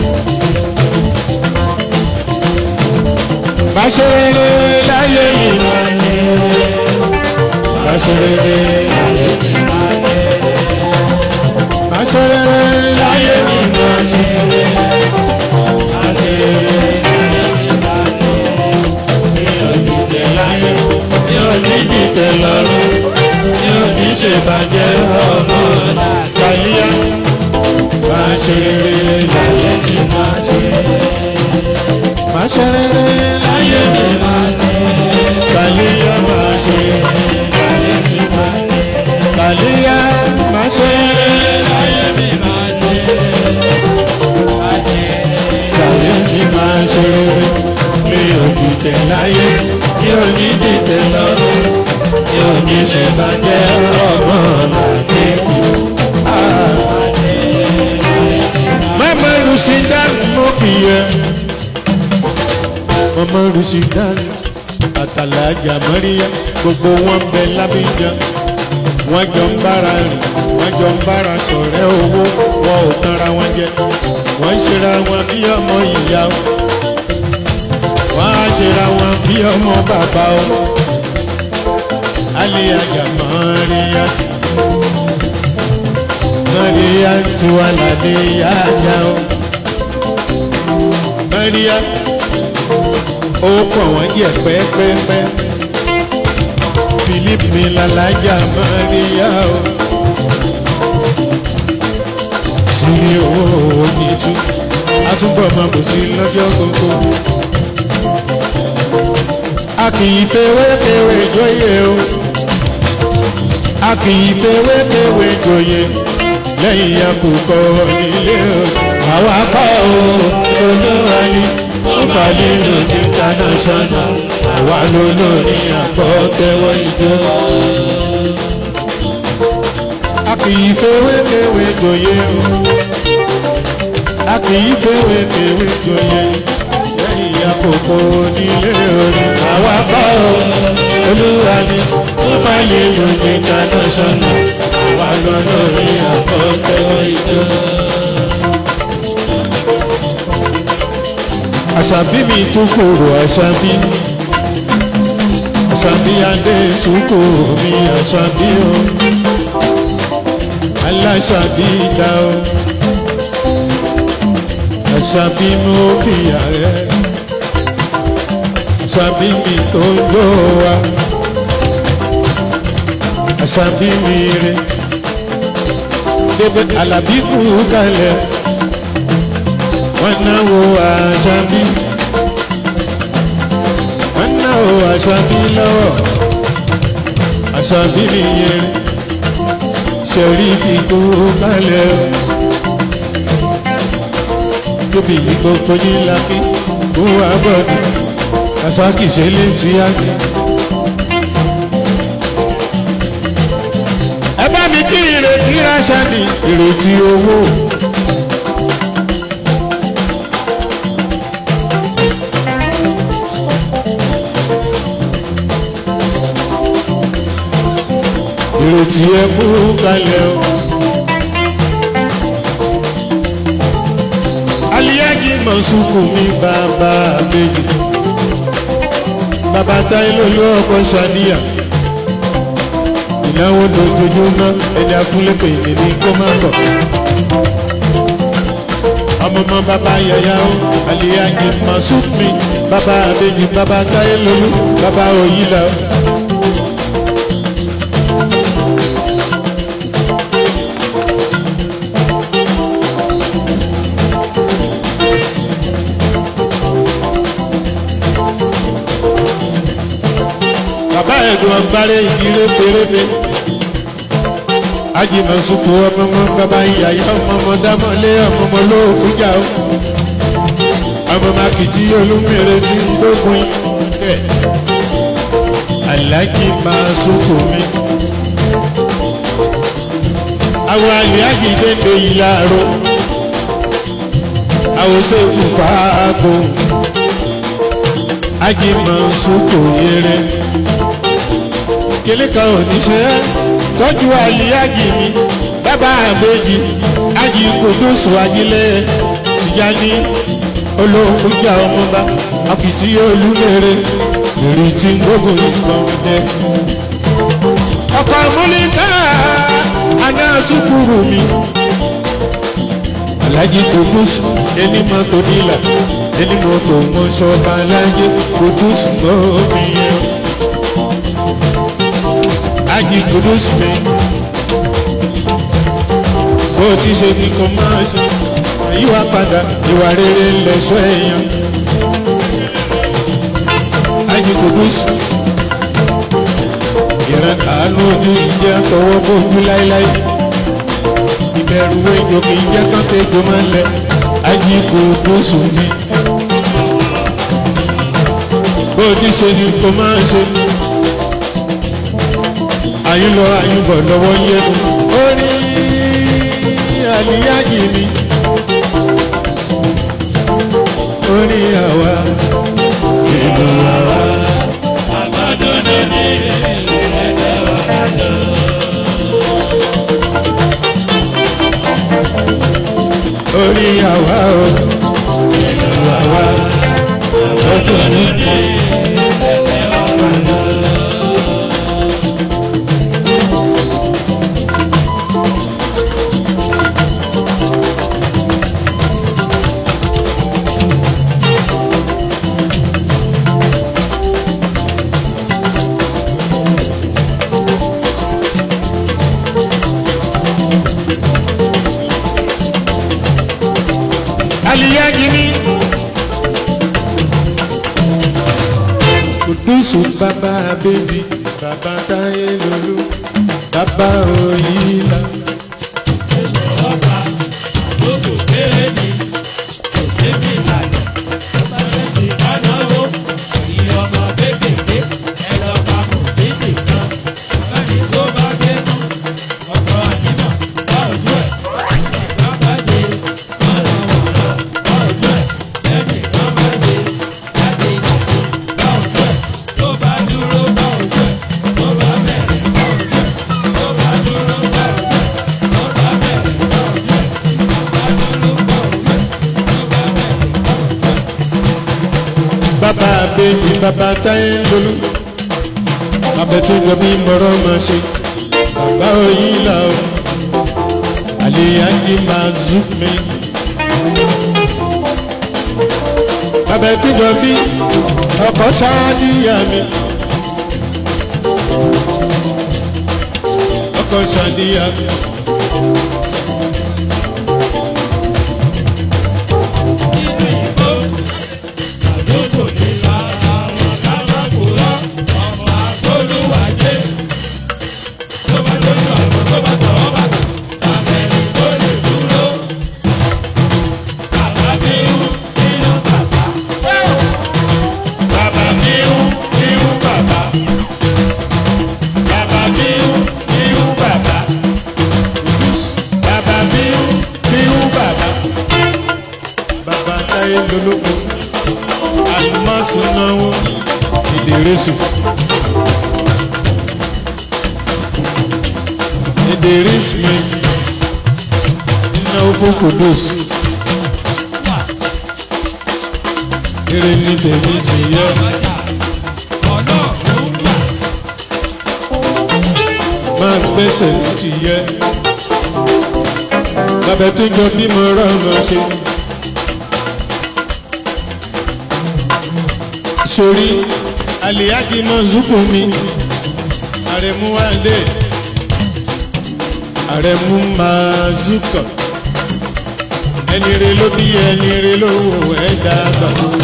Bá ṣe rere láyé yìí. ṣe rere máa ṣe rere láyé mi máa ṣe rere máa ṣe rere mi ò ní tẹ̀ láyé mi ò ní dìtẹ̀ lọ́rùn mi ò ní ṣe bàjẹ́ ọmọ kàlíyà máa ṣe rere láyé mi máa ṣe rere máa ṣe rere láyé mi máa ṣe rere kàlíyà máa ṣe rere láyé mi máa ṣe rere kàlíyà máa ṣe rere láyé mi máa ṣe rere kàlíyà mi máa ṣe rere mi ò dìtẹ̀ láyé mi ò ní dìtẹ̀ lọ́rùn mi ò ní ṣe bàjẹ́ ọmọ làkè. Mama Lucidan mo fi yẹ. Mama Lucidan àtàlájà Mọ́ríyá gbogbo wọn bẹ lábíjà. Wọ́n jọ ń bára rìn, wọ́n jọ ń bára sọ̀rẹ́ owó, wọn ò tanra wọn jẹ. Wọ́n ṣera wọn bí ọmọ ìyá o. Wọ́n á ṣera wọn bí ọmọ bàbá o. Aliyaja Mọ́ríyá. Mọ́ríyá tí wà lálé yájá o. Mọ́ríyá ó pọ̀ wọ́n jẹ́ pẹ́pẹ́pẹ́. Philip mi lálàjà Mọ́ríyá o. Sírí owó oníjú, àtúbọ̀ máa bò sí lọ́jọ́ gbogbo. A kì í fewéfewé jóyè o. A kì í fewéfewé jóyè lẹ́yìn àkùkọ nílé o. Àwa kọ́ o, olúwa ni ó fà nínú international. Àwa ló lórí àkọ́kẹ́wọ́ ìjọ. A kì í fewéfewé jóyè o. A kì í fewéfewé jóyè lẹ́yìn àkùkọ nílé o. Àwa kọ́ o, olúwa ni ó fà nínú international. Àwa ló lórí àkọ́kẹ́wọ́ ìjọ. Àṣàbí mi tún kòrò àṣàbí. Àṣàbí adé tún kòrò mi àṣàbí o. Aláṣàbí dá o. Àṣàbí mú kíyà rẹ̀. Àṣàbí mi tó ń lò wá. Àṣàbí mi rẹ̀. Débẹ̀ Àlàbí kú kalẹ̀ wọ́n náwó àṣàbí wọ́n náwó àṣàbí lọ́wọ́ àṣàbí nìyẹn ṣẹ̀rí kíkó kálẹ̀ tóbi gbogbo yín lákì kó wá bọ̀dù kàṣákì ṣe lè ti ákì. ẹ bá mi kí ìrètí ráṣà ní ìrètí owó. ìrètí ẹ kú kalẹ̀ o. Aliyaji Mọ̀sùkù mi bàbá méjì. Bàbá táyé lólu ọkọ̀ ṣàníyà. Ìnáwó dojoojúmọ́ ẹni afúnlépè ìdèmí kó má bọ̀. Ọmọọmọ bàbá yàyà o, Aliyaji Mọ̀sùkù mi bàbá méjì bàbá táyé lólu bàbá òyìnlá o. bàbá ẹ̀dùn ọgbàrẹ́ ìdílé pérébe ajínà sùkú ọmọọmọ bàbá ìyàyà ọmọọmọ dámọ́lé ọmọọmọ lóògùn jà ó ọmọọmọ akìtì olúmèrè tí ń gbógun ẹ̀ aláàjì máa sùkú mi àwọn àlìájì dédé yìí láàárọ̀ àwọn sèkú fàákò ajì máa sùkú yẹrẹ kele kan ò ní ṣe é tọ́jú àlíyájì mi bàbá àbèjì ájì kòdóso ajílẹ̀ tìjáni olóògùn jà ọmọba àfìtí olúmere lórí tí ń gbógun nǹkan dẹ. ọkọ̀ àmúlíkà àná àtúkùrù mi. Alájí Kudus ẹni mọ́tò nílà ẹni mọ́tò mọ́ sọ́ba alájí Kudus mọ́ mi yẹn. Ají Kudus mi. Bó ti ṣe ni kò máa ṣe, àyíwá padà ìwà rere lẹ̀ṣọ́ èèyàn. Ají Kudus ìran àánú ojú ìjẹ́ tọwọ́ bójú láíláí ìbẹ̀rù ejò kì í jẹ́ kán tẹ́jọ máa ń lẹ ajíkò gbóṣù mi. bó o ti ṣe ni kò máa ń ṣe àyùn lọ àyùn bọ̀ lọ́wọ́ yẹnu orí àlìyájì mi orí àwa ìlú àwa. orí àwa o ìlú àwa ọjọ́ níbi. Aliyaji mi. Kudusu bàbá bèbí, bàbá táyé lolú, bàbá òyìnbá. Bàbá bèbí, bàbá táyé lolú, abẹ́túnjọ bí mọ̀rọ̀ máa ṣe. Bàbá òyìnbá o, Aliyaji máa zú mi. Abẹ́túnjọ bí ọkọ̀ ṣáàdìyà mi. Ọkọ̀ ṣáàdìyà mi. Bàbá mi ń irú bàbá. Bàbá mi ń irú bàbá. Bàbá mi ń irú bàbá. Bàbá táyé lolóko. Àlùmọ́sùn náwó ìdèrèsù. Ìdèrèsù mi náwó fún Kudus. Eré ní tèmi ti yẹ. máa gbẹ́sẹ̀ ní ti yẹ. Bàbá tó jọ bímọ rọ́ọ̀mọ ṣe. Sori Aliyaji Mọ̀zúkù mi, Àrẹ̀mú Wálé, Àrẹ̀mú Màzúkọ̀. Ẹni re ló bí ẹni re ló wò ẹ́ dàgbà.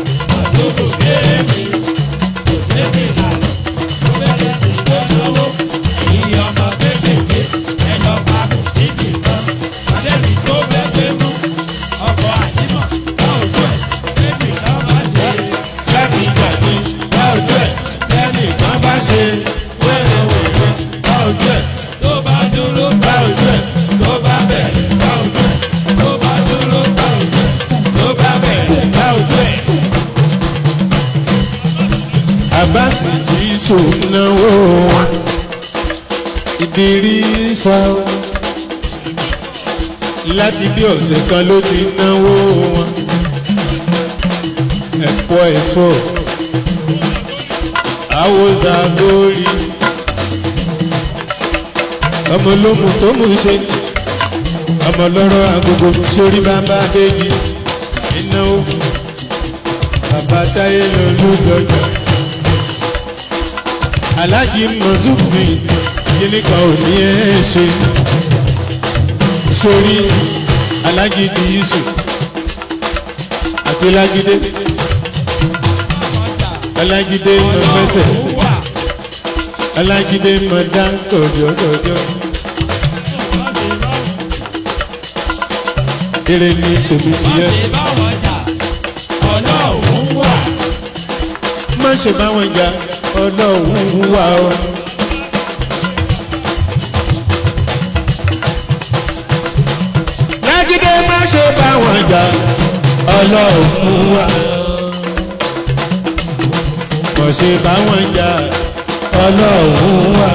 Láti ìgbàdí, bá ojú ẹ̀, lẹ́nu ìkan bá ṣe wẹ́rẹ́wẹ́rẹ́, bá ojú ẹ̀, bá ojú ẹ̀, tó bá bẹ̀rẹ̀, bá ojú ẹ̀, tó bá bẹ̀rẹ̀, bá ojú ẹ̀. Àbáṣì kì í ṣòwò wọn, ìdírí sá. Láti bí ọ̀sẹ̀ kan ló ti náwó wọn. Ẹ̀pọ̀ ẹ̀ṣọ́ àwòzà lórí ọmọ olómù tó mú ṣe ọmọ lọ́rọ̀ agogo sórí bàbá méjì ìnáwó bàbá táyé lọ́lú jọjọ. aláàjì mọ̀zúfì kíní kan ò ní ẹ̀ ṣe sórí aláàjì di yíṣù àti lágídé alágídé mọ̀mẹ́sẹ̀ alágídé mọ̀dá kọ̀jọ̀kọ̀jọ̀. Eré ní tòmí tiẹ̀. Má ṣe bá wọn jà ọlọ́run wà ó. Lágídé má ṣe bá wọn jà ọlọ́run wà. Má ṣe bá wọn jà ọlọ́run wà.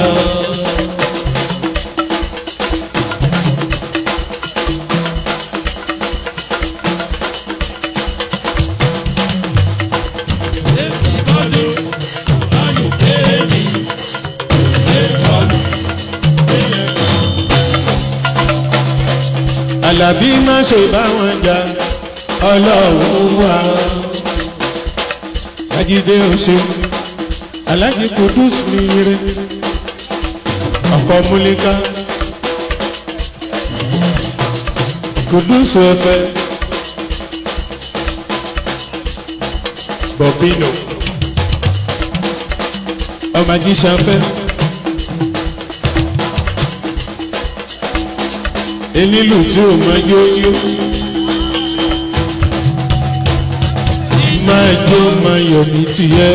Àlàbí má ṣe bá wọn jà ọlọ́run wà. Ajídé oṣù Alájí Kudus mi ire ọkọ̀ múlíká Kudus ẹ̀fẹ̀ Bọ̀bínò ọmọ ajíṣafẹ́ enílù tí ò mọ yóyó máa jó máa yọ̀ ní tìyẹ́.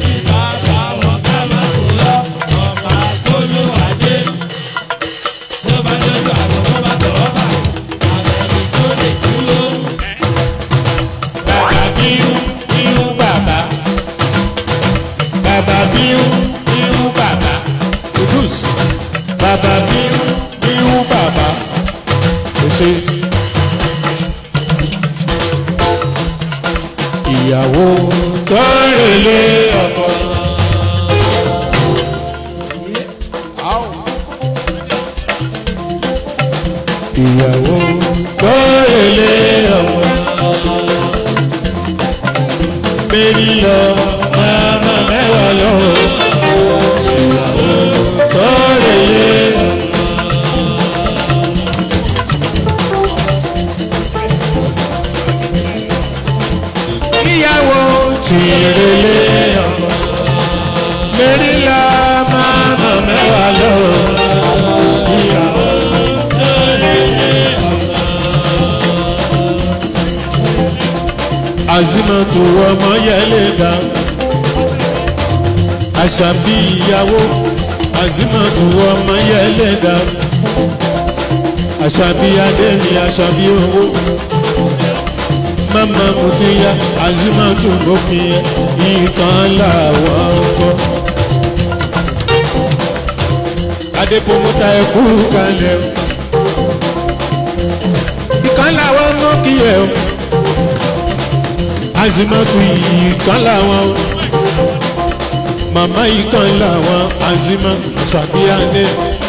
Bàbá bíú bíú bàbá. Bàbá bíú bíú bàbá. Kudus. Bàbá bíú bíú bàbá. Kò ṣe. Ìyàwó tó rèlé ọkọ. Ìyàwó tó rèlé ọkọ méjì lọ máma mẹ́wàá lọ. Ìyàwó tó lè lé. Ìyàwó tí lè lé ọmọ. Méjì lọ máma mẹ́wàá lọ. Ìyàwó tó lè lé ọmọ. Azimatu ọmọ yẹlẹ dá. Àṣàbí ìyàwó. Azimatu ọmọ yẹlẹ dá. Àṣàbí adé ni àṣàbí owó. Mama Mutiya Azimatu gòkè ìkan làwọn kọ́. Adépomọ́ta ẹ̀kú kalẹ̀ o. Ìkan làwọn mọ́ kí ẹ o azimatu ìkan làwọn o màmá ìkan làwọn azima àṣàbíyáde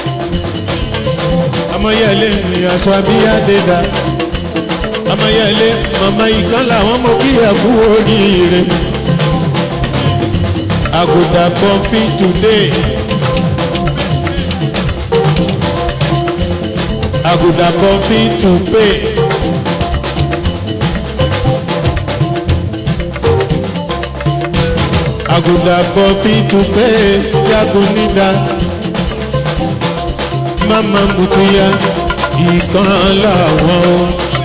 amáyẹlé ni àṣàbíyáde dá amáyẹlé màmá ìkan làwọn mo kí ẹkú oríire àgùdà pọmpí today àgùdà pọmpí today. Àgùdà kọfí tupẹ́ yàgò nídà. Máma mutiya ìkan làwọn o.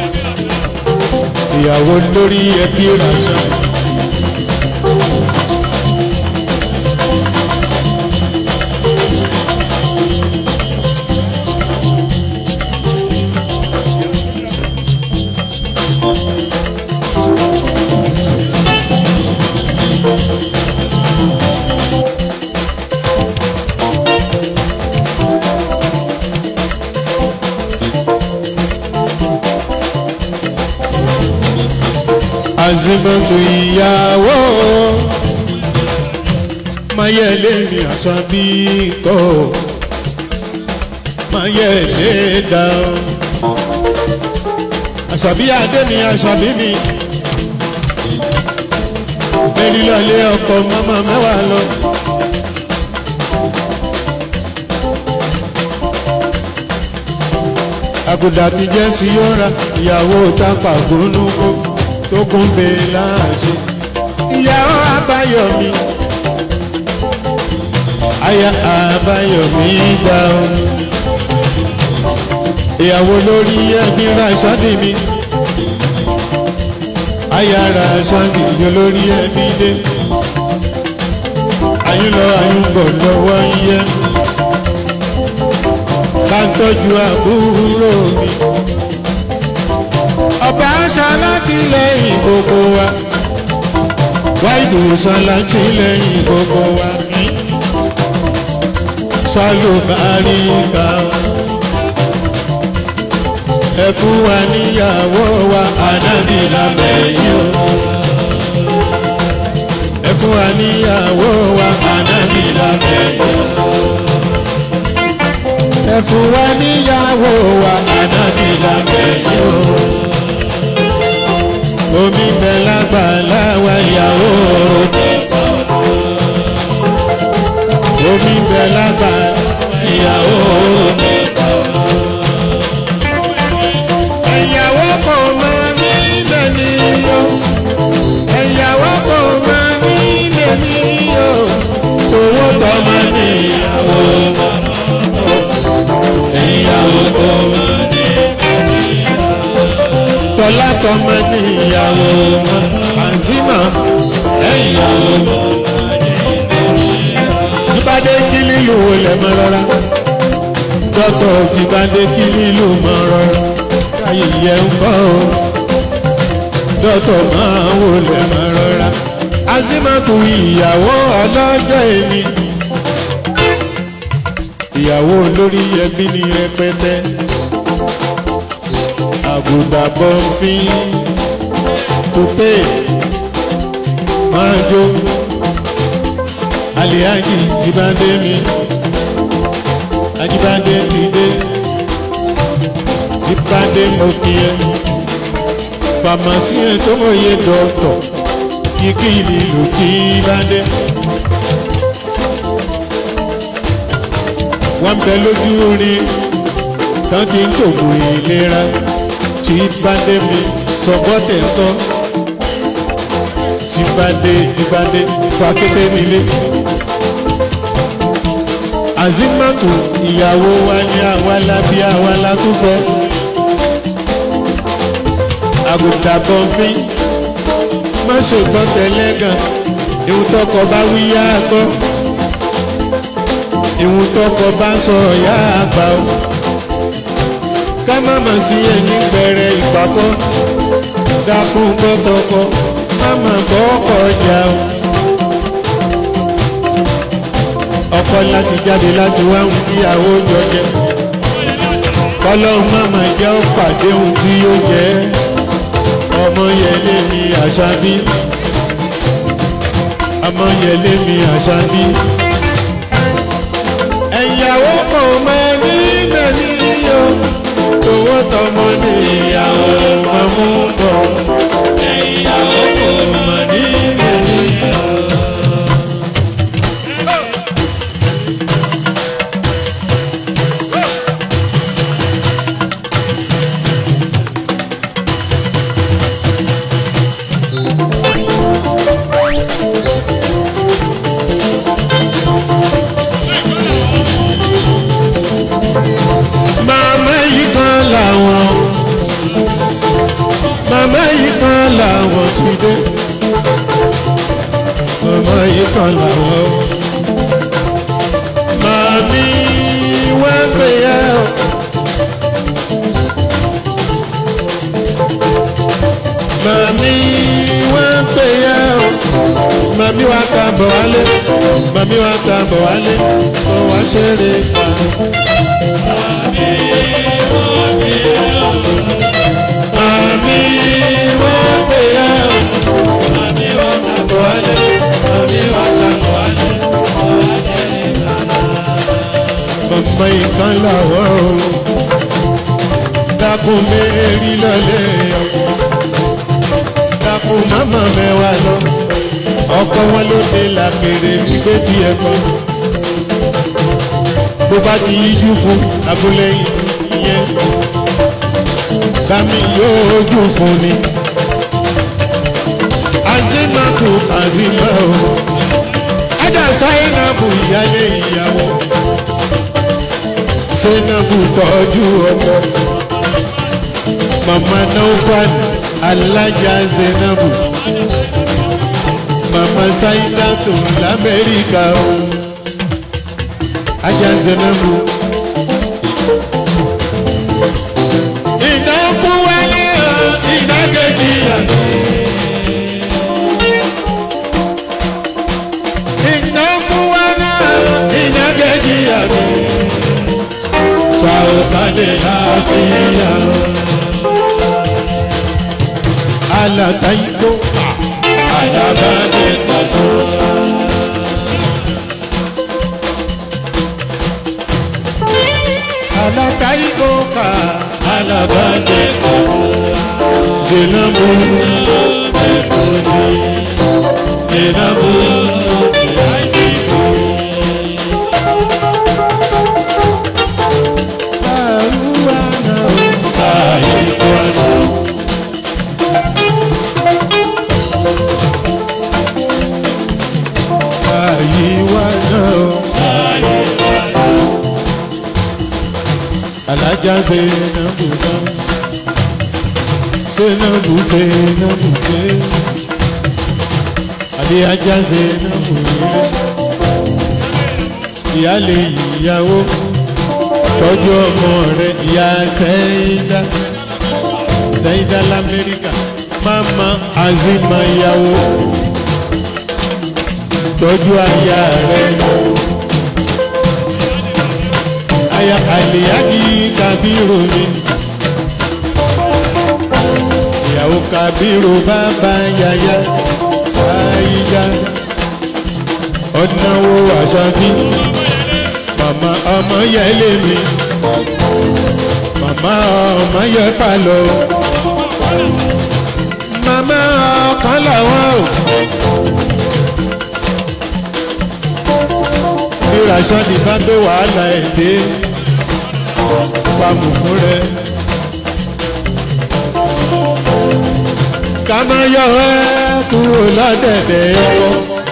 Ìyàwó lórí ẹbí ràṣà. Azimatu ìyàwó Mayẹlé mi àṣàbí kọ́ máa yẹ lé dá o. àṣàbí adé mi àṣàbí mi mẹ́rin lọ́lé ọkọ̀ mọ́mọ́ mẹ́wàá lọ. àgùdà ti jẹ́ sí yọ́ra ìyàwó tápà gbónúkó tó kún bè láàṣẹ. ìyàwó àbáyọ̀mí aya àbáyọ̀mí dá o. ìyàwó lórí ẹbí ra ṣáàdì mi aya ra ṣáàdì yọ lórí ẹbí dé. àyùnlọ àyùnbọ̀ lọ́wọ́ yẹ ká ń tọ́jú àbúrò mi. ọba aṣọ láti lẹ́yìn gbogbo wa wáìdù sọ láti lẹ́yìn gbogbo wa sálùbárí ká ẹ fún wa níyàwó wa ànábì lábẹ́yìn o ẹ fún wa níyàwó wa ànábì lábẹ́yìn o ẹ fún wa níyàwó wa ànábì lábẹ́yìn o omi bẹ lágbàlá wa ìyàwó omi bẹ lágbàlá ìyàwó. ẹ̀yàwó kò mọ nílẹ̀ ní o ẹ̀yàwó kò mọ nílẹ̀ ní o owó tọmọ ní ìyàwó ìyàwó kò mọ tọ́lá tọmọ ní ìyàwó àǹtímọ̀ ẹ̀yàwó jíbádé kí lílù wọlé mọ́ rárá dọ́tọ̀ jíbádé kí lílù mọ́ rárá káyé yẹ ń kọ́ o dọ́tọ̀ máa wọlé mọ́ rárá azimatu ìyàwó ọlọ́jọ́ èmi ìyàwó olórí ẹbí ní rẹpẹtẹ àgùdàbọ̀ fi kúpé máa jó alihaji jibade mi ajibade ti dé jibade mo kí ẹ fàmásì ẹ tó mọ iye dọ́tọ̀ kíkí ìlú jibade. wọ́n bẹ lójú orin tán ti ń tògùn ìlera jibade mi sọgbọ́tẹ̀ tọ́ jibade jibade sọ akéde nílé azimatu ìyàwó wa ní àwàlá bí àwàlá tó fẹ́ àgùntàbọ̀nfín má ṣègbọ́n tẹ̀lẹ́gàn ìhun tọkọ bá wí yá gbọ́ ìhun tọkọ bá sọ yá àgbà o ká má mà sí ẹni bẹ̀rẹ̀ ìpàkọ́ dákun gbọ́tọkọ má mà gbọ́ ọkọ̀ ọjà o. ọkọ láti jáde láti wá ń kíyàwó jọjẹ kọlọ́run máma jẹ́ ó pàdé ohun tí yóò jẹ́ ọmọ yẹlé mi àṣàbí ọmọ yẹlé mi àṣàbí. ẹ̀yàwó kò mọ nílẹ̀ níyó owó tọmọ ní ìyàwó máa mú bọ̀ ẹ̀yàwó kò mọ nílẹ̀ níyó. màmá yìí kan làwọn màmá yìí kan làwọn ti dé màmá yìí kan làwọn màmí wá gbé yá o. màmí wá gbé yá o. màmí wá ká bọ̀ wálé màmí wá ká bọ̀ wálé kó wá ṣeré pa. Mami wọ́n pè é o. Mami wọ́n kà bọ̀ wálé. Mami wọ́n kà bọ̀ wálé. Mama ìkan làwọ̀ o. dákun mérí lọ́lẹ̀ ọkọ̀ dákun máma mẹ́wàá lọ ọkọ̀ wọn ló dé làkèrè gbígbé tí ẹ kọ́ bó bá ti yíjú fún abúlẹ́yìn ìyẹn bámi yóò jù fún ni azimatu azima o ajá sáyẹ́nàbù ìyálé ìyàwó sẹ́nàbù tọ́jú ọkọ mama naufan alájà sẹ́nàbù mama sáyẹ́nàtò lamẹ́ríkà o ajá sẹ́nàbù. ìdánkù wálé o ìdákejì àná. ìdánkù wálé o ìdákejì àná. sàwùkàdé láfíà. alàtàyíkó àdàbàdé pàṣẹ. alàtàyíkó kà alàbàdé Zainabu Ekodi Zainabu Baruwana Baruwana Baruwana Alájà Zainabu náà. Zainabu Zainabu ké Adé ajá Zainabu yé Ìyáálé ìyàwó tọ́jú ọmọ rẹ̀ ìyá Sẹ́yìndá Sẹ́yìndá l'Amẹ́ríkà Mama Azima ìyàwó tọ́jú aya rẹ̀ aya Àlìyájí Kàbírù mi ìyàwó Kàbírù bàbá yàyà ṣáyíjà ọ̀nàwó àṣàbí màmá ọmọ yẹlé mi màmá ọmọ yẹ pàlọ́ màmá ọkàn làwọn o bí Ràṣọ́dì bá gbé wàhálà ẹ̀ dé pamọ́ fún rẹ̀. ká má yọ ẹ́ kúrò lọ́dẹ̀dẹ̀ ọkọ.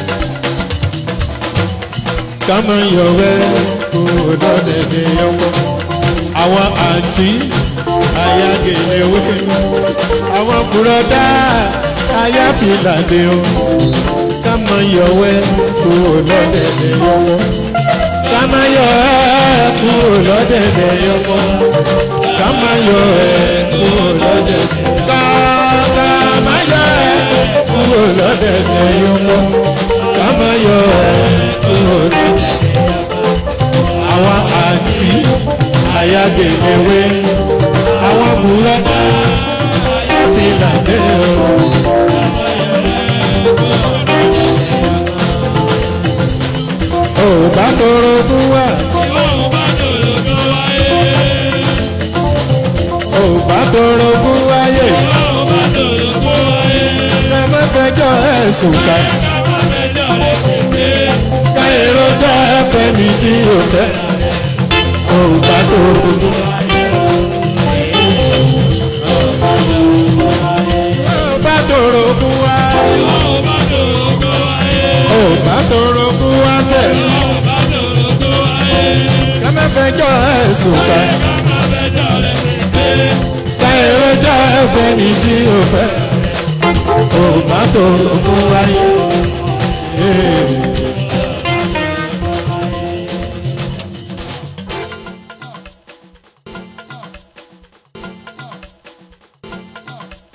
ká má yọ ẹ́ kúrò lọ́dẹ̀dẹ̀ ọkọ. àwọn àǹtí ayágẹ̀lẹ̀wé àwọn bùrọ̀dá ayáfìlàdé o. ká má yọ ẹ́ kúrò lọ́dẹ̀dẹ̀ ọkọ. ká má yọ ẹ́ kúrò lọ́dẹ̀dẹ̀ ọkọ. ká má yọ ẹ́ kúrò lọ́dẹ̀dẹ̀ ọkọ ká má yọ ẹ́ kúrò lọ́dẹ̀dẹ̀ yọmọ ká má yọ ẹ́ kúrò lọ́dẹ̀dẹ̀ àwọn àǹtí àyàgèlèwé àwọn búrọ́dá ti làdé o. ò bá tọrọ fún wa. ò bá tọrọ fún wáyé. ẹ má fẹjọ́ ẹ̀sùn ká. ká èrò jẹ́ ẹ̀fẹ́ mi tí ò fẹ́. ò bá tọrọ fún wa. ò bá tọrọ fún wa. ò bá tọrọ fún wa sẹ́. ká má fẹjọ́ ẹ̀sùn ká. ká èrò jẹ́ ẹ̀fẹ́ mi tí ò fẹ́.